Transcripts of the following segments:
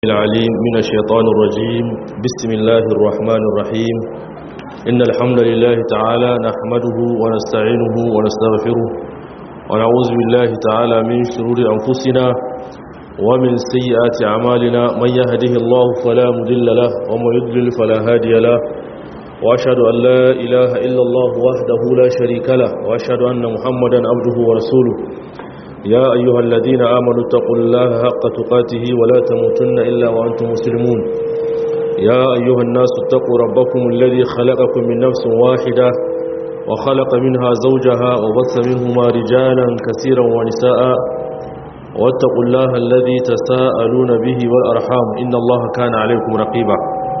العليم من الشيطان الرجيم بسم الله الرحمن الرحيم إن الحمد لله تعالى نحمده ونستعينه ونستغفره ونعوذ بالله تعالى من شرور أنفسنا ومن سيئات أعمالنا من يهده الله فلا مضل له ومن يضلل فلا هادي له وأشهد أن لا إله إلا الله وحده لا شريك له وأشهد أن محمدا عبده ورسوله يا أيها الذين آمنوا اتقوا الله حق تقاته ولا تموتن إلا وأنتم مسلمون يا أيها الناس اتقوا ربكم الذي خلقكم من نفس واحدة وخلق منها زوجها وبث منهما رجالا كثيرا ونساء واتقوا الله الذي تساءلون به والأرحام إن الله كان عليكم رقيبا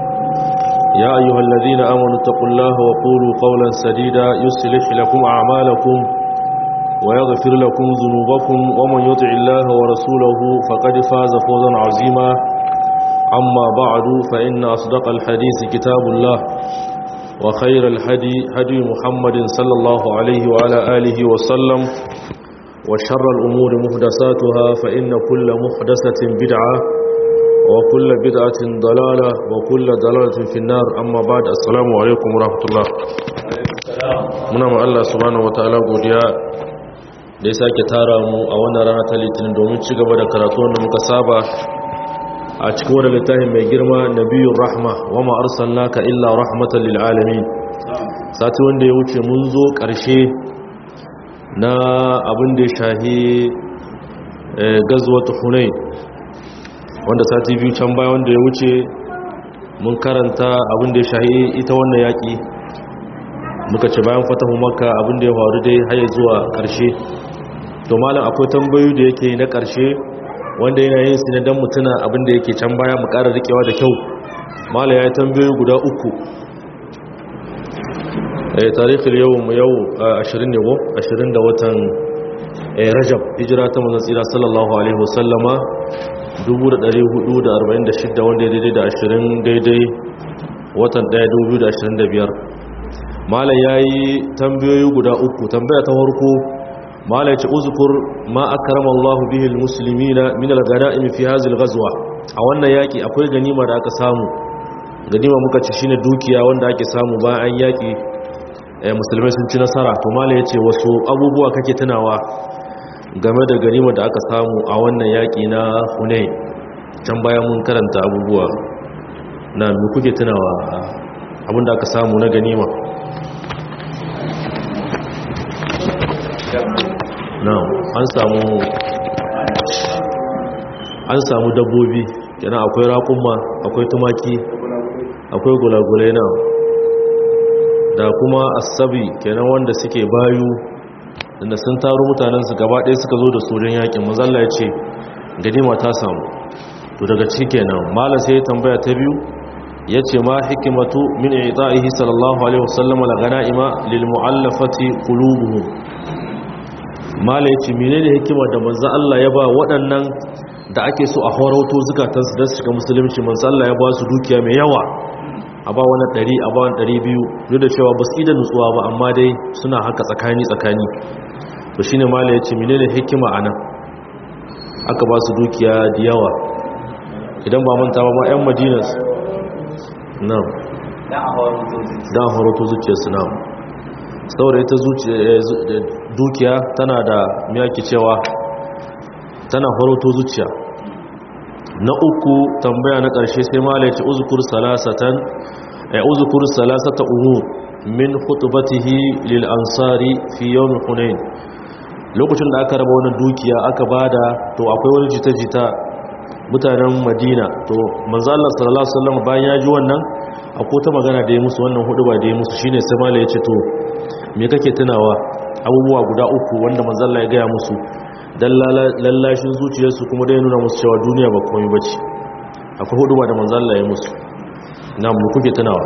يا أيها الذين آمنوا اتقوا الله وقولوا قولا سديدا يصلح لكم أعمالكم ويغفر لكم ذنوبكم ومن يطع الله ورسوله فقد فاز فوزا عظيما أما بعد فإن أصدق الحديث كتاب الله وخير الهدي هدي محمد صلى الله عليه وعلى آله وسلم وشر الأمور محدثاتها فإن كل محدثة بدعة وكل بدعة ضلالة وكل ضلالة في النار أما بعد السلام عليكم ورحمة الله muna ma Allah subhanahu wataala godiya da ya sake tara mu a wannan rana ta litinin domin ci gaba da karatu wanda muka saba a cikin wani littafin mai girma nabiyun rahma wa ma arsalnaka illa rahmatan lil alamin sati wanda ya wuce mun zo karshe na abin da ya shahi gazwatu hunain wanda sati biyu can baya wanda ya wuce mun karanta abin da ya shahi ita wannan yaki muka ce bayan fatahu makka abin da ya faru dai har zuwa karshe to malam akwai tambayoyi da yake na ƙarshe wanda yana yin su ne don mutuna abinda yake can baya mu ƙara rikewa da kyau malam ya yi tambayoyi guda uku eh tarihin yau mu yau 20 ne ko 20 da watan rajab hijira ta manzon tsira sallallahu alaihi wasallama 1446 wanda ya daidai da 20 daidai watan 1 2025 malam ya yi tambayoyi guda uku tambaya ta farko mala yace uzkur ma akrama Allah bihi almuslimina min alghanaim fi hadhihi alghazwa a wannan yaki akwai ganima da aka samu ganima muka ci shine dukiya wanda ake samu bayan an yaki eh musulmai sun ci nasara to mala yace wasu abubuwa kake tunawa game da ganima da aka samu a wannan yaki na Hunain can bayan mun karanta abubuwa na me kuke tunawa abinda aka samu na ganima na'am an samu an samu dabbobi yana akwai raƙumma akwai tumaki akwai gulagulai na da kuma asabi kenan wanda suke bayu inda sun taru mutanen su gaba ɗaya suka zo da sojan yakin mazalla ya ce ganima ta samu to daga ciki kenan mala sai ya tambaya ta biyu ya ce ma hikimatu min ita'ihi sallallahu alaihi wasallam la ganaima lil mu'allafati qulubuhum mala ya ce menene hikimar da manzo Allah ya ba waɗannan da ake so a horauto zukatansu da su shiga musulunci manzo Allah ya ba su dukiya mai yawa a ba wani ɗari a ba wani ɗari biyu duk da cewa ba su ida nutsuwa ba amma dai suna haka tsakani tsakani to shine mala ya ce menene hikima a nan aka ba su dukiya da yawa idan ba manta ba ma 'yan madina nan dan horauto zuciyarsu nan saboda ita dukiya tana da miyaki cewa tana faroto zuciya na uku tambaya na ƙarshe sai ma laici uzukur salasatan ya uzukur salasata umur min khutbatihi lil ansari fi yawm hunain lokacin da aka raba wannan dukiya aka bada to akwai wani jita-jita mutanen madina to manzo Allah sallallahu alaihi wasallam bayan ya ji wannan akwai ta magana da ya musu wannan hudu ba da ya musu shine sai mala ya ce to me kake tunawa abubuwa guda uku wanda manzalla ya gaya musu dan lallashin zuciyarsu kuma dai nuna musu cewa duniya ba komai bace akwai hudu ba da manzalla ya musu na mu kuke tunawa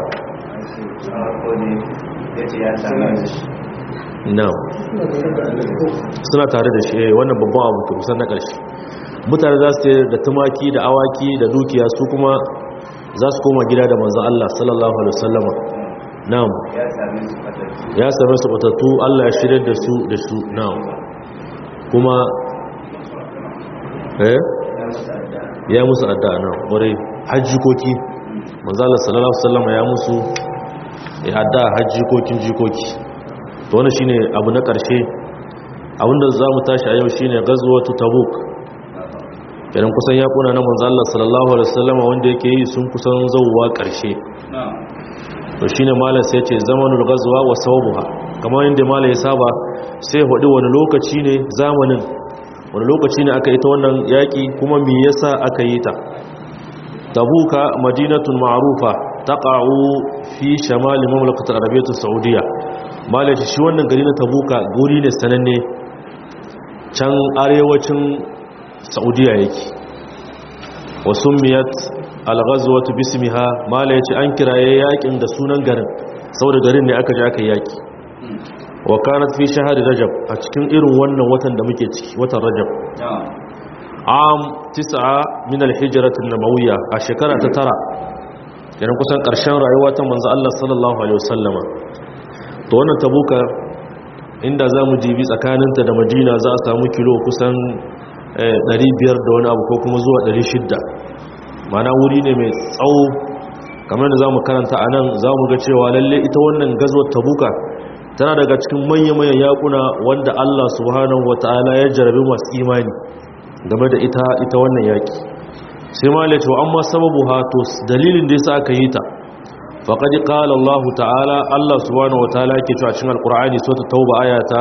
na suna tare da shi wannan babban abu ke kusan na ƙarshe mutane za su da tumaki da awaki da dukiya su kuma za su koma gida da manzan Allah sallallahu alaihi wasallama na'am ya same su batattu Allah ya shirya da su da su na'am kuma eh ya musu addu'a nan wurai hajjikoki manzala sallallahu alaihi wasallam ya musu ya addu'a hajjikokin jikoki to wannan shine abu na karshe abinda zamu tashi a yau shine ghazwatu tabuk idan kusan ya kuna na manzala sallallahu alaihi wasallam wanda yake yi sun kusan zawwa karshe to shine malam sai ce zamanul ghazwa wa sawabuha kamar yadda malam ya saba sai hudu wani lokaci ne zamanin wani lokaci ne aka yi ta wannan yaƙi kuma me yasa aka yi ta tabuka madinatun ma'rufa taqa'u fi shamal mamlakat arabiyyat saudiya malaci shi wannan gari na tabuka guri ne sananne can arewacin saudiya yake wasumiyat al-ghazwatu bismiha malaci an kiraye yaƙin da sunan garin saboda garin ne aka je aka yaki wa kanat fi shahri rajab a cikin irin wannan watan da muke ciki watan rajab am tis'a min al-hijrat an-nabawiyya a shekara ta tara kenan kusan karshen rayuwa ta manzo Allah sallallahu alaihi wasallama to wannan tabuka inda zamu jibi tsakaninta da Madina za a samu kilo kusan 500 da wani abu ko kuma zuwa 600 mana wuri ne mai tsawo kamar da zamu karanta anan zamu ga cewa lalle ita wannan gazwar tabuka tana daga cikin manya-manyan yakuna wanda Allah subhanahu wata'ala ya jarabi masu imani game da ita ita wannan yaki sai ma la cewa amma sababu ha to dalilin da yasa aka yi ta faqad qala Allah ta'ala Allah subhanahu wata'ala yake cewa cikin alqur'ani sura tauba aya ta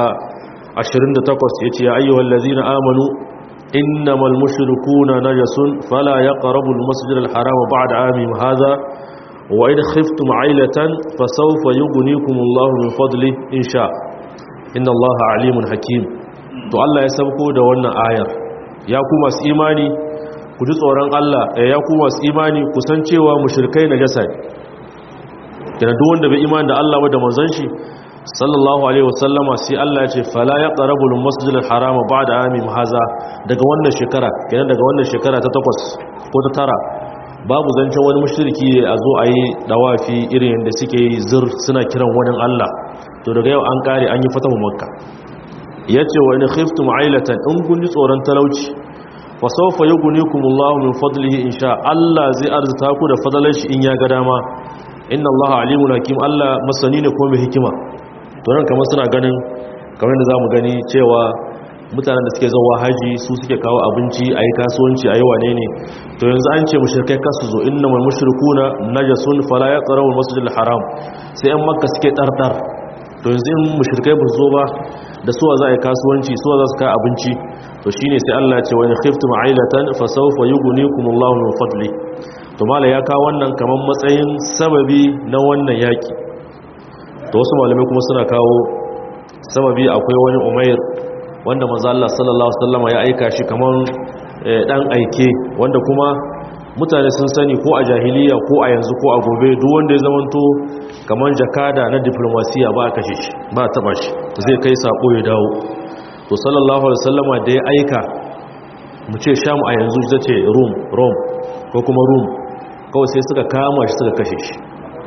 28 yace ya ayyuhallazina amanu innamal mushrikuuna najasun fala yaqrabul masjidal harama ba'da amihim hadha وإن خفتم عيلة فسوف يغنيكم الله من فضله إن شاء إن الله عليم حكيم to Allah ya sauko da wannan ayar ya ku masu imani ku ji tsoron Allah ya ku masu imani ku san cewa mushrikai najasa ne kana duk wanda bai imani da Allah ba da manzon shi sallallahu alaihi wasallama sai Allah ya ce fala yaqrabul masjidal harama ba'da amim haza daga wannan shekara kenan daga wannan shekara ta 8 ko ta tara babu zancen wani mashirki a zo a yi dawafi irin yadda suke yi zir suna kiran wani Allah to daga yau an kare an yi fatahu makka ya ce wa ina khiftum ailatan in kun ji tsoron talauci fa sawfa yughnikumullahu min fadlihi insha Allah zai arzuta ku da fadalar shi in ya ga dama inna Allah alimul hakim Allah masani ne ko mai hikima to nan kamar suna ganin kamar da zamu gani cewa mutanen da suke zauwa haji su suke kawo abinci a yi kasuwanci a yi wane ne to yanzu an ce mashirkai kasu zo inna mai mashirkuna najasun fala ya tsara wal masjidil haram sai yan makka suke ɗarɗar to yanzu in mashirkai ba zo ba da suwa za a yi kasuwanci suwa za su kawo abinci to shine sai Allah ce wani khiftum ailatan fa sawfa yughnikumullahu min fadli to mala ya kawo wannan kamar matsayin sababi na wannan yaki to wasu malamai kuma suna kawo sababi akwai wani umair wanda manzo Allah sallallahu alaihi wasallam ya aika shi kaman dan aike wanda kuma mutane sun sani ko a jahiliya ko a yanzu ko a gobe duk wanda ya zamanto kaman jakada na diplomasiya ba a kashe shi ba a taba shi zai kai sako ya dawo to sallallahu alaihi wasallam da ya aika mu ce sham a yanzu ita ce rum rom ko kuma rum kawai sai suka kama shi suka kashe shi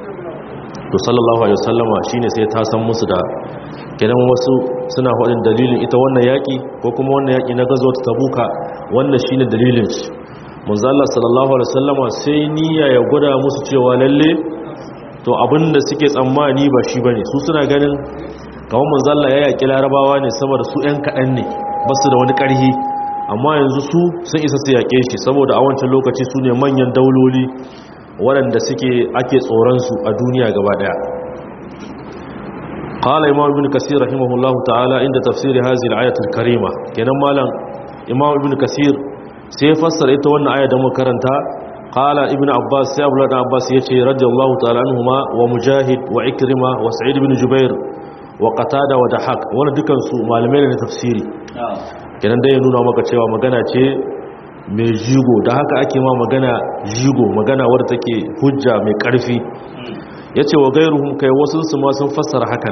to sallallahu alaihi wasallama shine sai ta san musu da kenan wasu suna faɗin dalilin ita wannan yaƙi ko kuma wannan yaƙi na gazo ta tabuka wannan shine dalilin shi manzo Allah sallallahu alaihi wasallama sai niyya ya gwada musu cewa lalle to abinda suke tsammani ba shi bane su suna ganin kamar manzo Allah ya yaƙi larabawa ne saboda su ɗan kaɗan ne ba su da wani ƙarhi amma yanzu su sun isa su yaƙe shi saboda a wancan lokaci su ne manyan dauloli waɗanda suke ake tsoronsu a duniya gaba ɗaya قال امام ابن كثير رحمه الله تعالى عند تفسير هذه الايه الكريمه kenan malam imam ibn kasir sai fassara ita wannan aya da muka karanta qala ibn abbas sai abdullah ibn abbas yace radiyallahu ta'ala anhuma wa mujahid wa ikrima wa sa'id ibn jubair wa qatada wa dahak wannan dukan su malamai ne na tafsiri kenan dai ya nuna maka cewa magana ce mai jigo da haka ake ma magana jigo magana wadda take hujja mai karfi ya ce wa gairuhun kai wasu su ma sun fassara hakan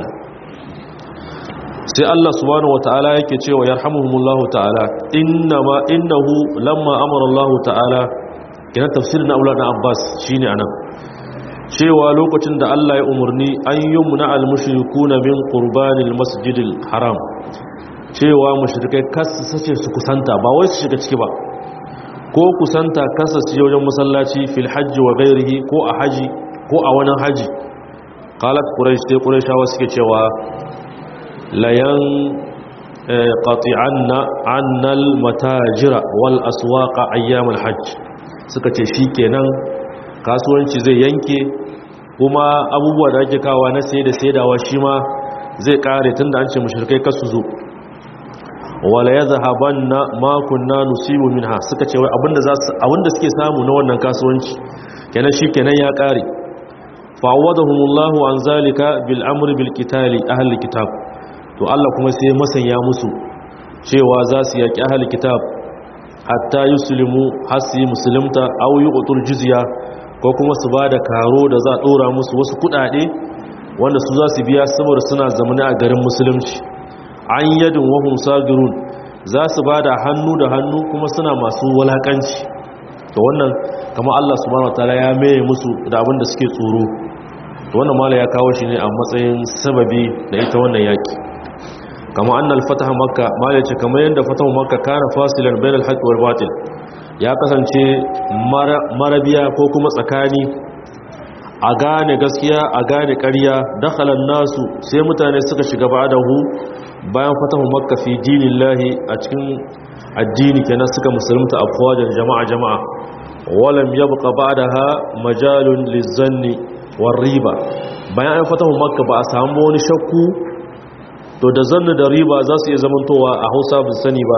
sai Allah subhanahu wata'ala yake cewa yarhamuhumullahu ta'ala innama innahu lamma amara Allah ta'ala kina tafsirin Abdullah ibn Abbas shine anan cewa lokacin da Allah ya umurni an yumna al-mushrikuuna min qurbanil masjidil haram cewa mushrikai kas sace su kusanta ba wai su shiga ciki ba ko kusanta kasance wajen masallaci fil hajji wa ghairihi ko a haji ko a wani haji qalat quraish sai qurayshawa suke cewa layan qati'anna annal matajira wal aswaqa ayyam al hajj suka ce shikenan kasuwanci zai yanke kuma abubuwa da ake kawa na sai da saidawa shi ma zai kare tunda an ce mushrikai kasu zo wala yadhhabanna ma kunna nusibu minha suka ce wai abinda za su abinda suke samu na wannan kasuwanci kenan shikenan ya kare fa'awadahumullahu an zalika bil amri bil qitali ahli kitab to Allah kuma sai masanya musu cewa za su yaki ahli kitab hatta yuslimu hasi muslimta aw yuqtul jizya ko kuma su bada karo da za a dora musu wasu kudade wanda su za su biya saboda suna zamani a garin musulunci an yadin wahum sagirun za su bada hannu da hannu kuma suna masu walakanci to wannan kama Allah subhanahu wataala ya maye musu da abin da suke tsoro to wannan mala ya kawo shi ne a matsayin sababi da ita wannan yaki kama annal fataha makka mala ce kamar yadda fatahu makka kana fasilan bainal haqq wal batil ya kasance marabiya ko kuma tsakani a gane gaskiya a gane ƙarya dakhalan nasu sai mutane suka shiga ba'dahu bayan fatahu makka fi dinillahi a cikin addini kenan suka musulunta afwajan jama'a jama'a walam yabqa ba'daha majalun lizanni war riba bayan an fatahu makka ba a samu wani shakku to da zanni da riba za su iya zamantowa a Hausa bin sani ba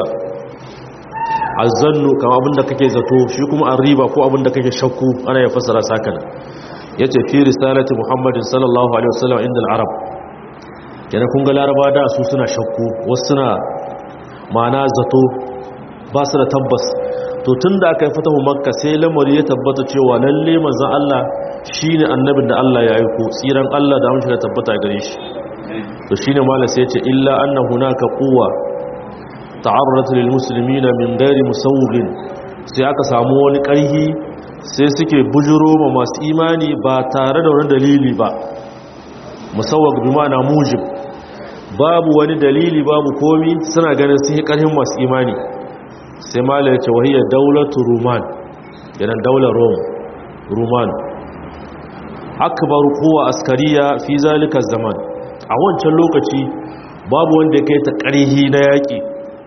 azannu kama abinda kake zato shi kuma an riba ko abinda kake shakku ana ya fasara sakana yace fi risalati muhammadin sallallahu alaihi wasallam inda al-arab kenan kun ga laraba da su suna shakku wasu suna ma'ana zato ba su da tabbas to tun da aka yi fatahu makka sai lamari ya tabbata cewa lalle manzan Allah shi ne annabin da Allah ya aiko tsiran Allah da amince da tabbata gare shi to shi ne malar sai ce illa anna hunaka quwwa ta'arrat lil muslimina min ghairi musawwin sai aka samu wani ƙarhi sai suke bujuro ma masu imani ba tare da wani dalili ba musawwag bi ma'ana mujib babu wani dalili babu komi suna ganin sun yi ƙarhin masu imani sai mala ya ce wahiyar daulatu ruman yanar daular rome ruman akbar kowa askariya fi zalika zaman a wancan lokaci babu wanda ya kai ta ƙarhi na yaƙi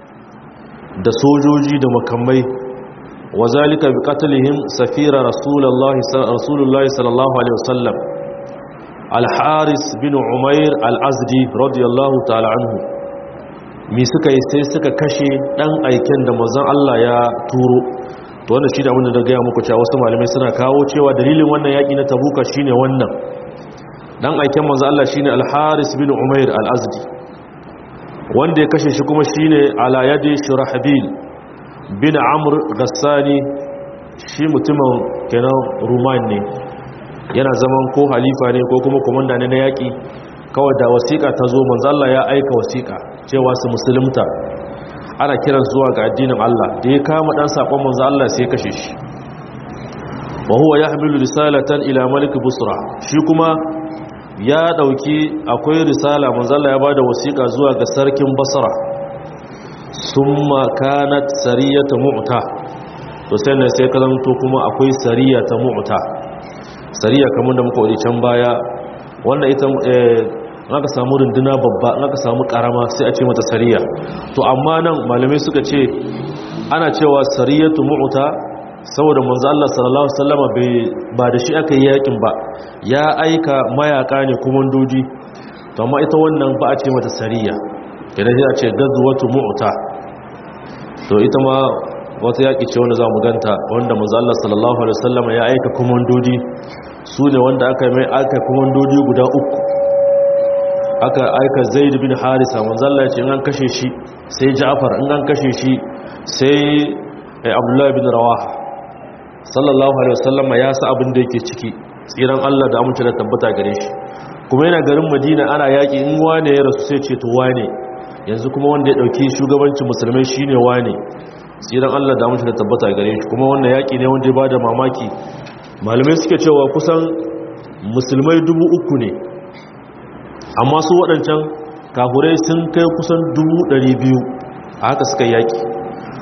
da sojoji da makamai wa zalika bi qatlihim safira rasulullahi sallallahu alaihi wasallam al-haris bin umair al-azdi radiyallahu ta'ala anhu mi suka yi sai suka kashe dan aiken da manzon Allah ya turo to wannan shi da abin da gaya muku cewa wasu malamai suna kawo cewa dalilin wannan yaki na tabuka shine wannan dan aiken manzon Allah shine al-Haris bin Umair al-Azdi wanda ya kashe shi kuma shine ala yadi Shurahbil bin Amr Ghassani shi mutumin kenan Ruman ne yana zaman ko halifa ne ko kuma komanda ne na yaki kawai da wasiƙa ta zo manzo Allah ya aika wasiƙa cewa su musulunta ana kiran zuwa ga addinin Allah da ya kama dan sakon manzo Allah sai kashe shi wa huwa yahmilu risalatan ila malik busra shi kuma ya dauki akwai risala manzo Allah ya bada wasiƙa zuwa ga sarkin basra summa kanat sariyatu mu'ta to sai ne sai kalanto kuma akwai sariyatu mu'ta sariya kamar da muka wadi can baya wannan ita aka samu runduna babba aka samu karama sai a ce mata sariya to amma nan malamai suka ce ana cewa sariyatu mu'ta saboda manzo Allah sallallahu alaihi wasallama bai ba da shi aka yi yakin ba ya aika mayaka ne komandoji to amma ita wannan ba a ce mata sariya kidan sai a ce gazwatu mu'ta to ita ma wata yaki ce wanda zamu ganta wanda manzo Allah sallallahu alaihi wasallama ya aika komandoji su ne wanda aka mai aka komandoji guda uku aka aika zaid bin harisa manzalla ce in an kashe shi sai ja'far in an kashe shi sai abdullahi bin rawaha sallallahu alaihi wasallama ya sa abin da yake ciki tsiran Allah da amince da tabbata gare shi kuma yana garin madina ana yaki in wane ya rasu sai ce to wane yanzu kuma wanda ya dauki shugabancin musulmai shine wane tsiran Allah da amince da tabbata gare shi kuma wannan yaki ne wanda ya bada mamaki malamai suke cewa kusan musulmai dubu uku ne amma su waɗancan kafurai sun kai kusan dubu ɗari biyu a haka suka yaƙi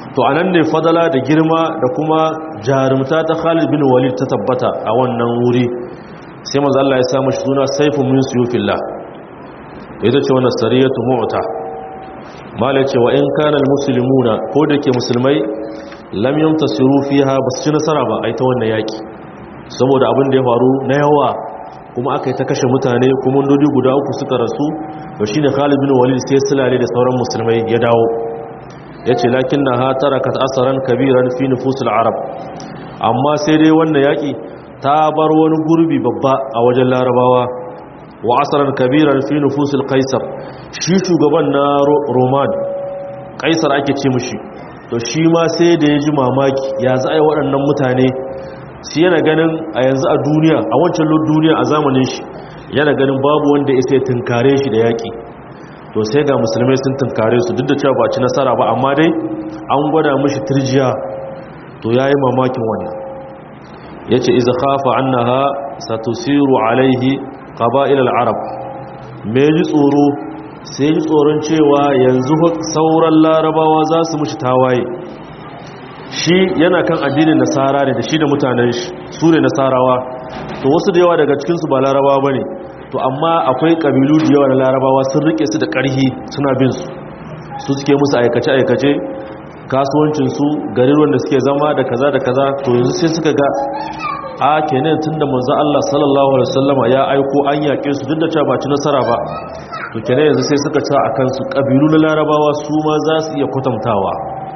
to anan ne fadala da girma da kuma jarumta ta Khalid bin Walid ta tabbata a wannan wuri sai manzo Allah ya sa mashi suna Saifun min suyufillah ita ce wannan sariyatu mu'ta mala ce wa in kana almuslimuna ko da ke musulmai lam yamtasiru fiha basu ci nasara ba ai ta wannan yaki saboda abin da ya faru na yawa kuma aka yi ta kashe mutane kuma dodi guda uku suka rasu to shine Khalid bin Walid sai sulale da sauran musulmai ya dawo yace lakinnaha tarakat asaran kabiran fi nufusil arab amma sai dai wannan yaki ta bar wani gurbi babba a wajen larabawa wa asaran kabiran fi nufusil qaisar shi shugaban na roman qaisar ake ce mushi to shi ma sai da ya ji mamaki ya za a yi waɗannan mutane shi yana ganin a yanzu a duniya a wancan duniya a zamanin shi yana ganin babu wanda ya sai tunkare shi da yaƙi to sai ga musulmai sun tunkare su duk da cewa ba ci nasara ba amma dai an gwada mushi turjiya to ya yi mamakin wannan ya ce iza khafa annaha satusiru alaihi qaba'il al-arab me ji tsoro sai ji tsoron cewa yanzu sauran larabawa za su mushi tawaye shi yana kan addinin nasara ne da shi da mutanen shi su ne nasarawa to wasu da yawa daga cikinsu ba larabawa ba ne to amma akwai ƙabilu da yawa na larabawa sun rike su da ƙarhi suna bin su su suke musu aikace-aikace kasuwancinsu garin da suke zama da kaza da kaza to yanzu sai suka ga a kenan tunda manzo Allah sallallahu alaihi wasallama ya aiko an yake su duk da cewa ba ci nasara ba to kenan yanzu sai suka ci akan su kabilu na larabawa su ma za su iya kwatantawa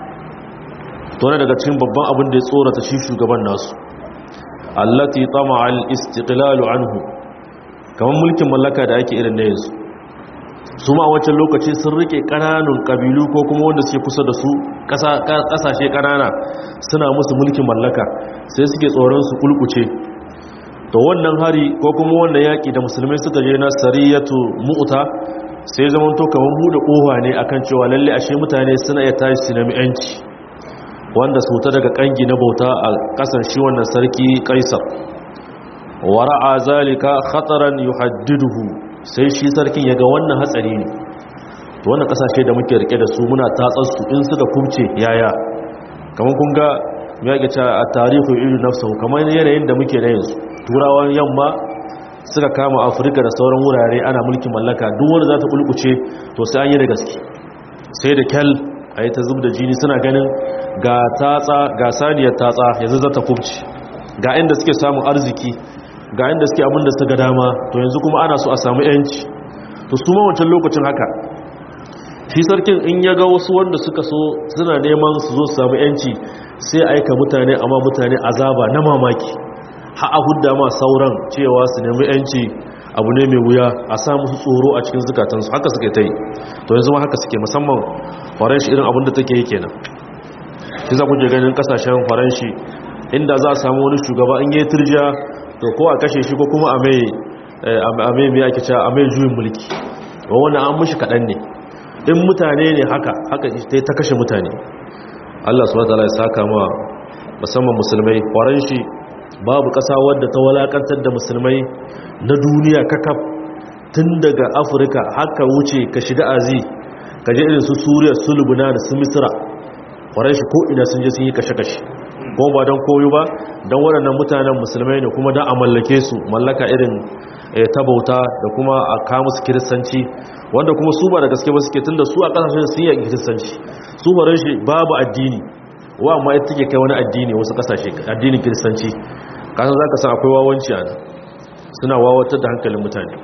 to ne daga cikin babban abin da ya tsorata shi shugaban nasu allati tama'a al-istiqlal anhu kamar mulkin mallaka da ake irin na yanzu su ma a wancan lokaci sun rike kananun kabilu ko kuma wanda suke kusa da su kasashe kanana suna musu mulkin mallaka sai suke tsoron su kulkuce to wannan hari ko kuma wannan yaki da musulmai suka je na sariyatu mu'ta sai zaman to kamar bude kofa ne akan cewa lalle ashe mutane suna iya tashi su nemi yanci wanda su ta daga kangi na bauta a kasan shi wannan sarki kaisar wara'a zalika khataran yuhaddiduhu sai shi sarkin ya ga wannan hatsari ne to wannan kasashe da muke rike da su muna tatsar su in suka kubce yaya kamar kun ga ya ga ta a tarihi ilu nafsahu kamar yanayin da muke da yanzu turawan yamma suka kama afirka da sauran wurare ana mulkin mallaka duk wanda za ta kulkuce to sai an yi da gaske sai da kyal a yi ta zub da jini suna ganin ga tatsa ga saniyar tatsa yanzu za ta kubce ga inda suke samun arziki ga inda suke abin da suka dama to yanzu kuma ana so a samu yanci to su ma wancan lokacin haka shi sarkin in ya ga wasu wanda suka so suna neman su zo su samu yanci sai aika mutane amma mutane azaba na mamaki ha a hudda ma sauran cewa su nemi yanci abu ne mai wuya a sa musu tsoro a cikin zukatansu haka suke ta yi to yanzu ma haka suke musamman faranshi irin abin da take yi kenan shi za ku je ganin kasashen faranshi inda za a samu wani shugaba in yi turjiya to ko a kashe shi ko kuma a mai mai ake cewa a mai juyin mulki wa wannan an mushi kaɗan ne in mutane ne haka haka ta kashe mutane Allah su wata ya saka ma musamman musulmai kwaran shi babu ƙasa wadda ta walakantar da musulmai na duniya kakaf tun daga afirka haka wuce ka shiga azi ka je irin su suriya su lubuna da su misira kwaran shi ko ina sun je sun yi kashe-kashe ko ba don koyo ba don waɗannan mutanen musulmai ne kuma don a mallake su mallaka irin ta bauta da kuma a kawo su kiristanci wanda kuma su ba da gaske ba suke tun da su a ƙasashen sun yi kiristanci su faran shi babu addini wa amma ita take kai wani addini wasu ƙasashe addinin kiristanci kasan za ka san akwai wawanci a nan suna wawatar da hankalin mutane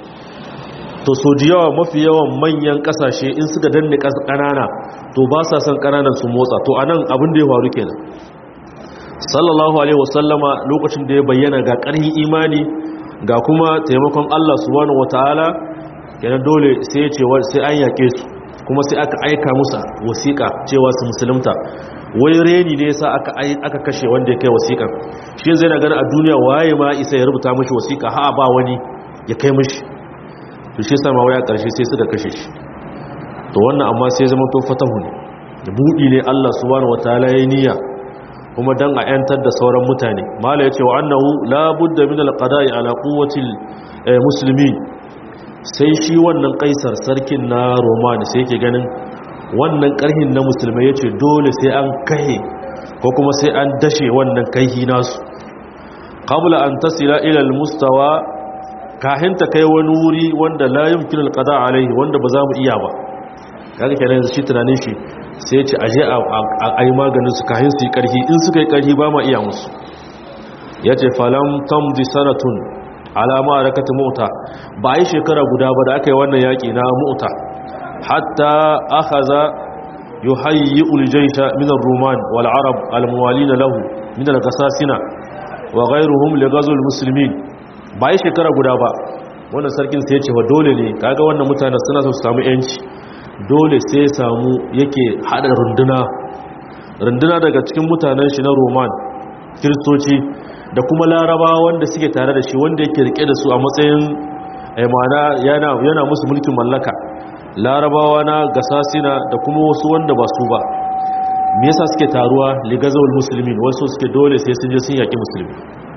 to so da yawa mafi yawan manyan ƙasashe in suka danne ƙanana to ba sa son ƙananan su motsa to a nan abin da ya faru kenan sallallahu alaihi wasallama lokacin da ya bayyana ga ƙarhin imani ga kuma taimakon Allah subhanahu wataala yana dole sai ya ce sai an yake su kuma sai aka aika musa wasiƙa cewa su musulunta wai reni ne yasa aka aka kashe wanda ya kai wasiƙan shi zai na gani a duniya waye ma isa ya rubuta mishi wasiƙa ha ba wani ya kai mishi to shi sama waya ƙarshe sai suka kashe shi to wannan amma sai zama to fatahu ne da buɗi ne Allah subhanahu wataala ya niyya kuma dan a yantar da sauran mutane mala ya ce wa annahu la budda min alqada'i ala quwwati muslimin sai shi wannan kaisar sarkin na romani sai yake ganin wannan karhin na musulmai ya ce dole sai an kahe ko kuma sai an dashe wannan kaihi nasu qabla an tasila ila almustawa kahin ta kai wani wuri wanda la yumkinu alqada alaihi wanda ba za mu iya ba kaga kenan yanzu shi tunanin shi sai ya ce aje a yi maganin su kahin su yi karhi in suka yi karhi ba ma iya musu ya ce falam tamdi sanatun alama a rakata mota ba yi shekara guda ba da aka yi wannan yaƙi na mota hatta aka za yi hayi uljaisha minar roman wal'arab almuwali na lahu minar gasasina wa gairuhum legazol musulmi ba yi shekara guda ba wannan sarkin sai ce wa dole ne kaga wannan mutane suna su samu yanci dole sai samu yake hada runduna runduna daga cikin mutanen shi na roman kiristoci da kuma laraba wanda suke tare da shi wanda yake rike da su a matsayin aimana yana, yana musu mulkin mallaka larabawa na gasasina da kuma wasu wanda ba su ba me yasa suke taruwa ligazawul muslimin wasu suke dole sai sun je sun yaki musulmi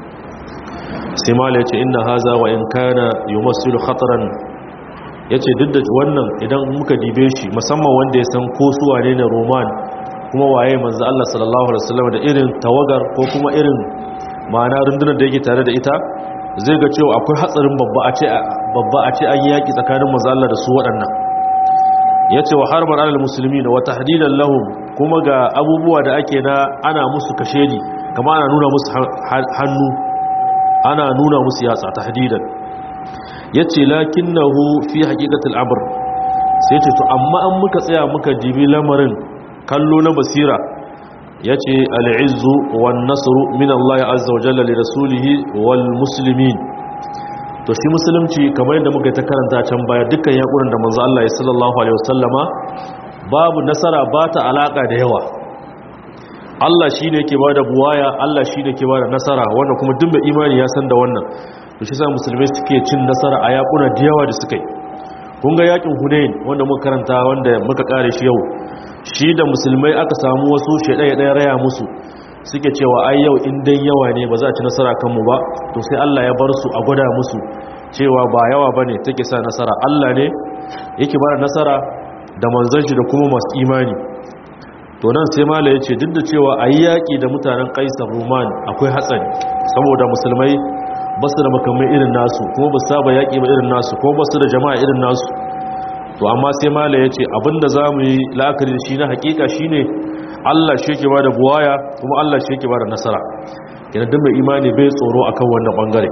sai mala yace inna haza wa in kana yumassilu khataran yace duk da wannan idan muka dibe shi musamman wanda ya san ko su wane ne roman kuma waye manzo Allah sallallahu alaihi wasallam da irin tawagar ko kuma irin ma'ana rundunar da yake tare da ita zai ga cewa akwai hatsarin babba a ce babba a ce an yi yaki tsakanin manzo Allah da su waɗannan yace wa harban alal muslimin wa tahdidan lahum kuma ga abubuwa da ake na ana musu kashedi kama ana nuna musu hannu ana nuna musu yatsa tahdidan yace lakinnahu fi haqiqatil amr sai ce to amma an muka tsaya muka dibi lamarin kallo na basira ya ce al'izzu wan nasaru min Allah azza wa jalla li rasulihi wal muslimin to shi musulunci kamar yadda muka ta karanta can baya dukkan yakurin da manzo Allah ya sallallahu alaihi wasallama babu nasara ba ta alaka da yawa Allah shine yake bada buwaya Allah shine yake bada nasara wanda kuma duk mai imani ya san da wannan to shi sa musulmai suke cin nasara a yakuna da yawa da suka yi kun ga yakin Hunain wanda muka karanta wanda muka kare shi yau shi da musulmai aka samu wasu shaidaya ɗaya raya musu suke cewa ai yau in dai yawa ne ba za a ci nasara kanmu ba to sai Allah ya bar su a gwada musu cewa ba yawa ba ne take sa nasara Allah ne yake ba nasara da manzon shi da kuma masu imani to nan sai mala ya ce duk da cewa a yi yaƙi da mutanen kaisar roman akwai hatsari saboda musulmai ba su da makamai irin nasu kuma ba saba yaƙi ba irin nasu kuma ba su da jama'a irin nasu to amma sai mala ya ce abinda za mu yi la'akari da shi na hakika shi ne allah shi yake ba da buwaya kuma allah shi yake ba da nasara yana duk mai imani bai tsoro akan wannan bangare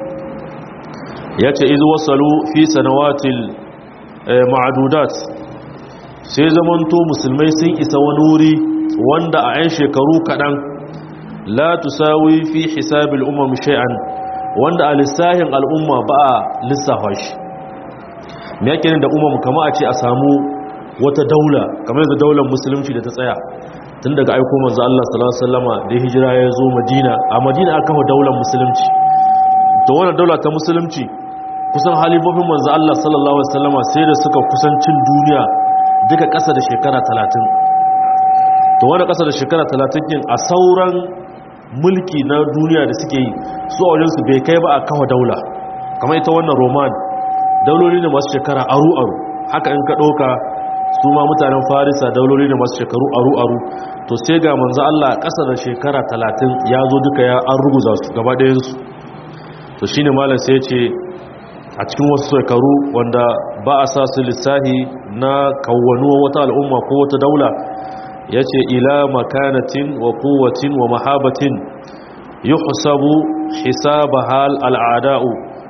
ya ce izu wasalu fi sanawatil ma'adudat sai zamanto musulmai sun isa wani wuri wanda a 'yan shekaru kaɗan la tusawi fi hisabil umar shay'an wanda a lissahin al'umma ba a lissafa shi me yake da umar kama a ce a samu wata daula kamar yadda daular musulunci da ta tsaya tun daga aiko manzo Allah sallallahu alaihi wasallama da hijira ya zo Madina a Madina aka kafa daular musulunci to wannan daula ta musulunci kusan halifofin manzo Allah sallallahu alaihi wasallama sai da suka kusancin duniya duka ƙasa da shekara 30 to wannan ƙasa da shekara 30 din a sauran mulki na duniya da suke yi su a wajensu bai kai ba a kafa daula kamar ita wannan roman dauloli ne masu shekara aru-aru haka in ka ɗauka su ma mutanen farisa dauloli ne masu shekaru aru-aru to sai ga manzo Allah ƙasa da shekara talatin ya zo duka ya an ruguza su gaba ɗayansu to shine malam sai ce a cikin wasu shekaru wanda ba a sa su lissahi na kawwanuwa wata al'umma ko wata daula ya ce ila makanatin wa kowacin wa mahabatin yi husabu hisaba hal al'ada'u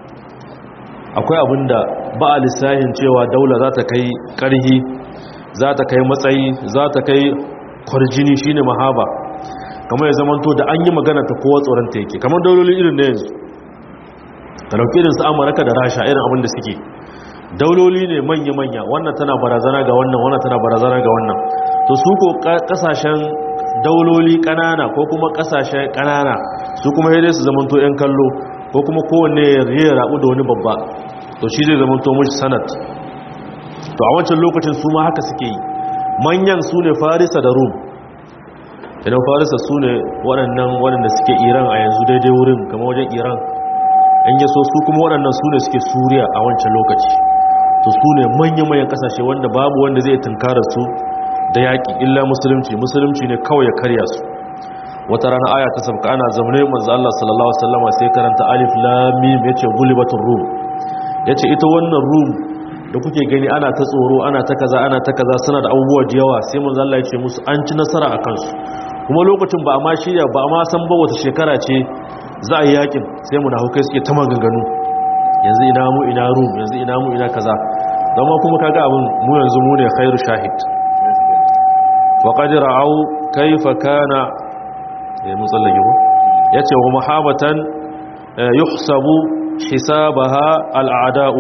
akwai abinda ba a lissahin cewa daula za ta kai ƙarhi za ta kai matsayi za ta kai kwarjini shine mahaba kamar ya zamanto da an yi magana ta kowa tsoron ta yake kamar dauloli irin da yanzu ka dauki irin su amurka da rasha irin abin da suke dauloli ne manya-manya wannan tana barazana ga wannan wannan tana barazana ga wannan to su ko kasashen dauloli kanana ko kuma kasashen kanana su kuma yadda su zamanto 'yan kallo ko kuma kowanne ya rabu da wani babba to shi zai zamanto mashi sanat to a wancan lokacin su ma haka suke yi manyan su ne farisa da rum idan farisa su ne waɗannan waɗanda suke iran a yanzu daidai wurin kama wajen iran an yaso su kuma waɗannan su ne suke suriya a wancan lokaci to su ne manya-manyan ƙasashe wanda babu wanda zai tunkara su da yaƙi illa musulunci musulunci ne kawai ya karya su wata rana aya ta sabka ana zaune manzo Allah sallallahu alaihi wasallam sai karanta alif lam mim yace gulibatur rum yace ita wannan rum da kuke gani ana ta tsoro ana ta kaza ana ta kaza suna da abubuwa da yawa sai manzo Allah yace musu an ci nasara akan su kuma lokacin ba a ma shirya ba a ma san ba wata shekara ce za a yi yakin sai mu da hukai suke ta maganganu yanzu ina mu ina rum yanzu ina mu ina kaza zama kuma kaga abin mu yanzu mu ne khairu shahid wa qad ra'aw kayfa kana eh mun tsallake ko yace wa muhabatan yuhsabu hisabaha al'ada'u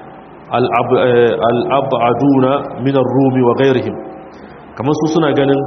al'ab'aduna min ar-rumi wa ghayrihim kamar su suna ganin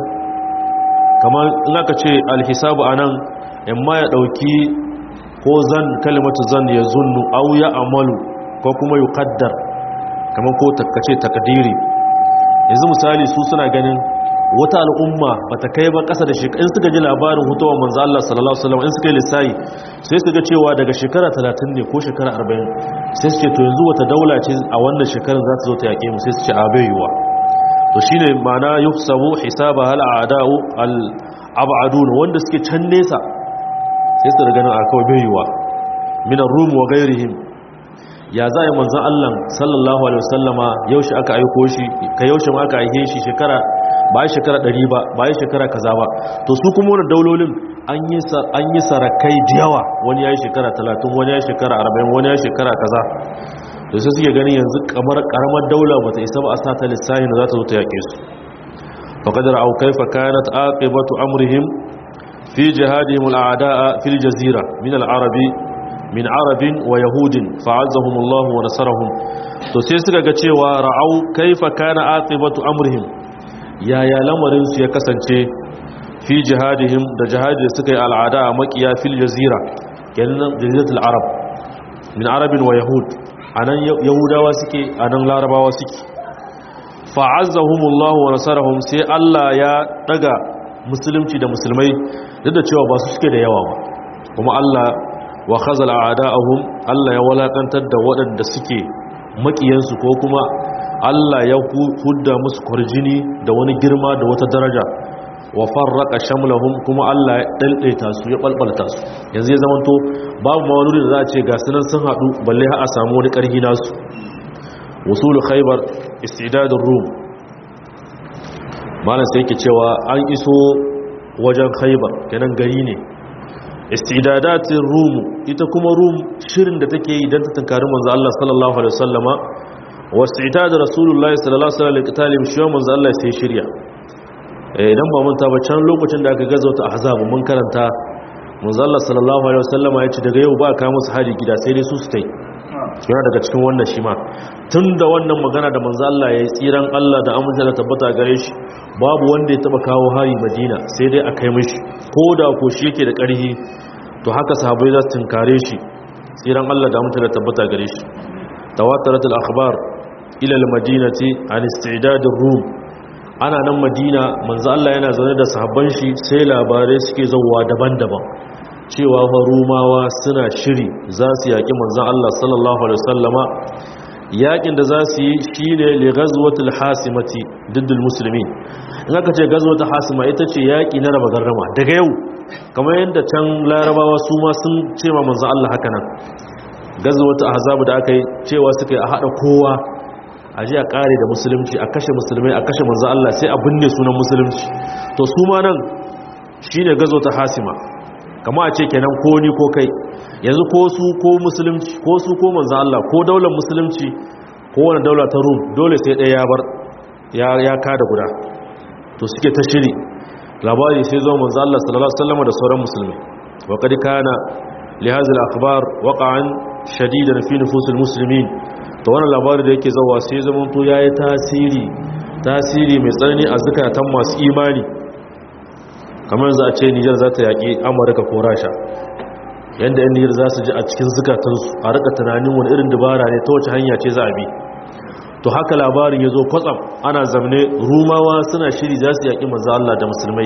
kamar in aka ce al-hisabu anan imma ya dauki ko zan kalimatu zan ya zunnu aw ya amalu ko kuma yuqaddar kamar ko takkace takdiri yanzu misali su suna ganin wata al'umma bata kai ba kasa da shekara in suka ji labarin hutuwar manzo Allah sallallahu alaihi wasallam in suka yi lissayi sai su ga cewa daga shekara 30 ne ko shekara 40 sai su ce to yanzu wata daula ce a wannan shekarar za ta zo ta yake mu sai su ce abayuwa to shine ma'ana yuhsabu hisaba hal a'da'u al ab'adun wanda suke can nesa sai su ganin a kawai bayuwa min ar-rum wa ghayrihim ya za yi manzan Allah sallallahu alaihi wasallama yaushe aka aiko shi ka yaushe ma aka aike shi shekara ba yi shekara ɗari ba ba yi shekara kaza ba to su kuma wani daulolin an yi sarakai da yawa wani ya yi shekara talatin wani ya yi shekara arba'in wani ya yi shekara kaza da su suke ganin yanzu kamar karamar daula ba ta isa ba a sa ta lissahi da za ta zo ta yaƙe su faƙadar au kaifa kanat aqibatu amrihim fi jihadihim al'ada'a fil jazira min al-arabi min arabin wa yahudin fa'azzahumullahu wa nasarahum to sai suka ga cewa ra'au kaifa kana aqibatu amrihim yaya lamarin su ya kasance fi jihadihim da jihadi da suka yi al'ada a makiya fil jazira kenan jaziratul arab min arabin wa yahud anan yahudawa suke anan larabawa suke fa'azzahumullahu wa nasarahum sai Allah ya daga musulunci da musulmai duk da cewa ba su suke da yawa ba kuma Allah wa khazala a'da'ahum Allah ya walakantar da waɗanda suke makiyansu ko kuma Allah ya hudda musu kwarjini da wani girma da wata daraja wa farraqa shamlahum kuma Allah ya daldaita su ya balbalta su yanzu ya zamanto babu ma wani da za a ce ga sunan sun hadu balle har a samu wani karhi nasu wusul khaybar istidadur rum malan sai yake cewa an iso wajen khaybar kenan gari ne istidadatin rum ita kuma rum shirin da take yi don ta tunkari manzo Allah sallallahu alaihi wasallama wa istidad rasulullahi sallallahu alaihi wasallam liqtalin shi manzo Allah sai shirya idan ba mun ta ba can lokacin da aka gazo ta ahzab mun karanta manzo Allah sallallahu alaihi wasallama ya ce daga yau ba ka musu hari gida sai dai su su tai yana daga cikin wannan shi ma tunda wannan magana da manzo Allah ya yi tsiran Allah da amince da tabbata gare shi babu wanda ya taba kawo hari Madina sai dai a kai mishi ko da ko shi yake da ƙarfi to haka sahabbai za su tunkare shi tsiran Allah da amince da tabbata gare shi tawatarat al-akhbar ila al-madinati an istidad ar-rum ana nan Madina manzo Allah yana zaune da sahabban shi sai labarai suke zauwa daban-daban cewa fa rumawa suna shiri za su yaƙi manzan Allah sallallahu Alaihi wasallama yaƙin da za su yi shi ne le gazuwatul hasimati diddul musulmi in aka ce gazuwatul hasima ita ce yaƙi na raba garrama daga yau kamar yadda can larabawa su ma sun ce ma manzan Allah haka nan gazuwatul ahzabu da aka yi cewa suka yi a haɗa kowa a ji a ƙare da musulunci a kashe musulmai a kashe manzan Allah sai a binne sunan musulunci to su ma nan shi ne gazuwatul hasima kama a ce kenan ko ni ko kai yanzu ko su ko musulunci ko su ko manzo Allah ko daular musulunci ko wani daula ta Rum dole sai ɗaya ya bar ya ya kada guda to suke ta shiri labari sai zo manzo Allah sallallahu alaihi wasallam da sauran musulmi wa kad kana li hadhihi al-akhbar waqa'an shadidan fi nufus al-muslimin to wannan labari da yake zawa sai zaman to yayi tasiri tasiri mai tsanani a zakatan masu imani kamar za a ce nijar za ta yaƙi amurka ko rasha yadda yan nijar za su ji a cikin zukatansu a rika tunanin wani irin dabara ne ta wace hanya ce za a bi to haka labarin ya zo kwatsam ana zamne rumawa suna shiri za su yaƙi manzo Allah da musulmai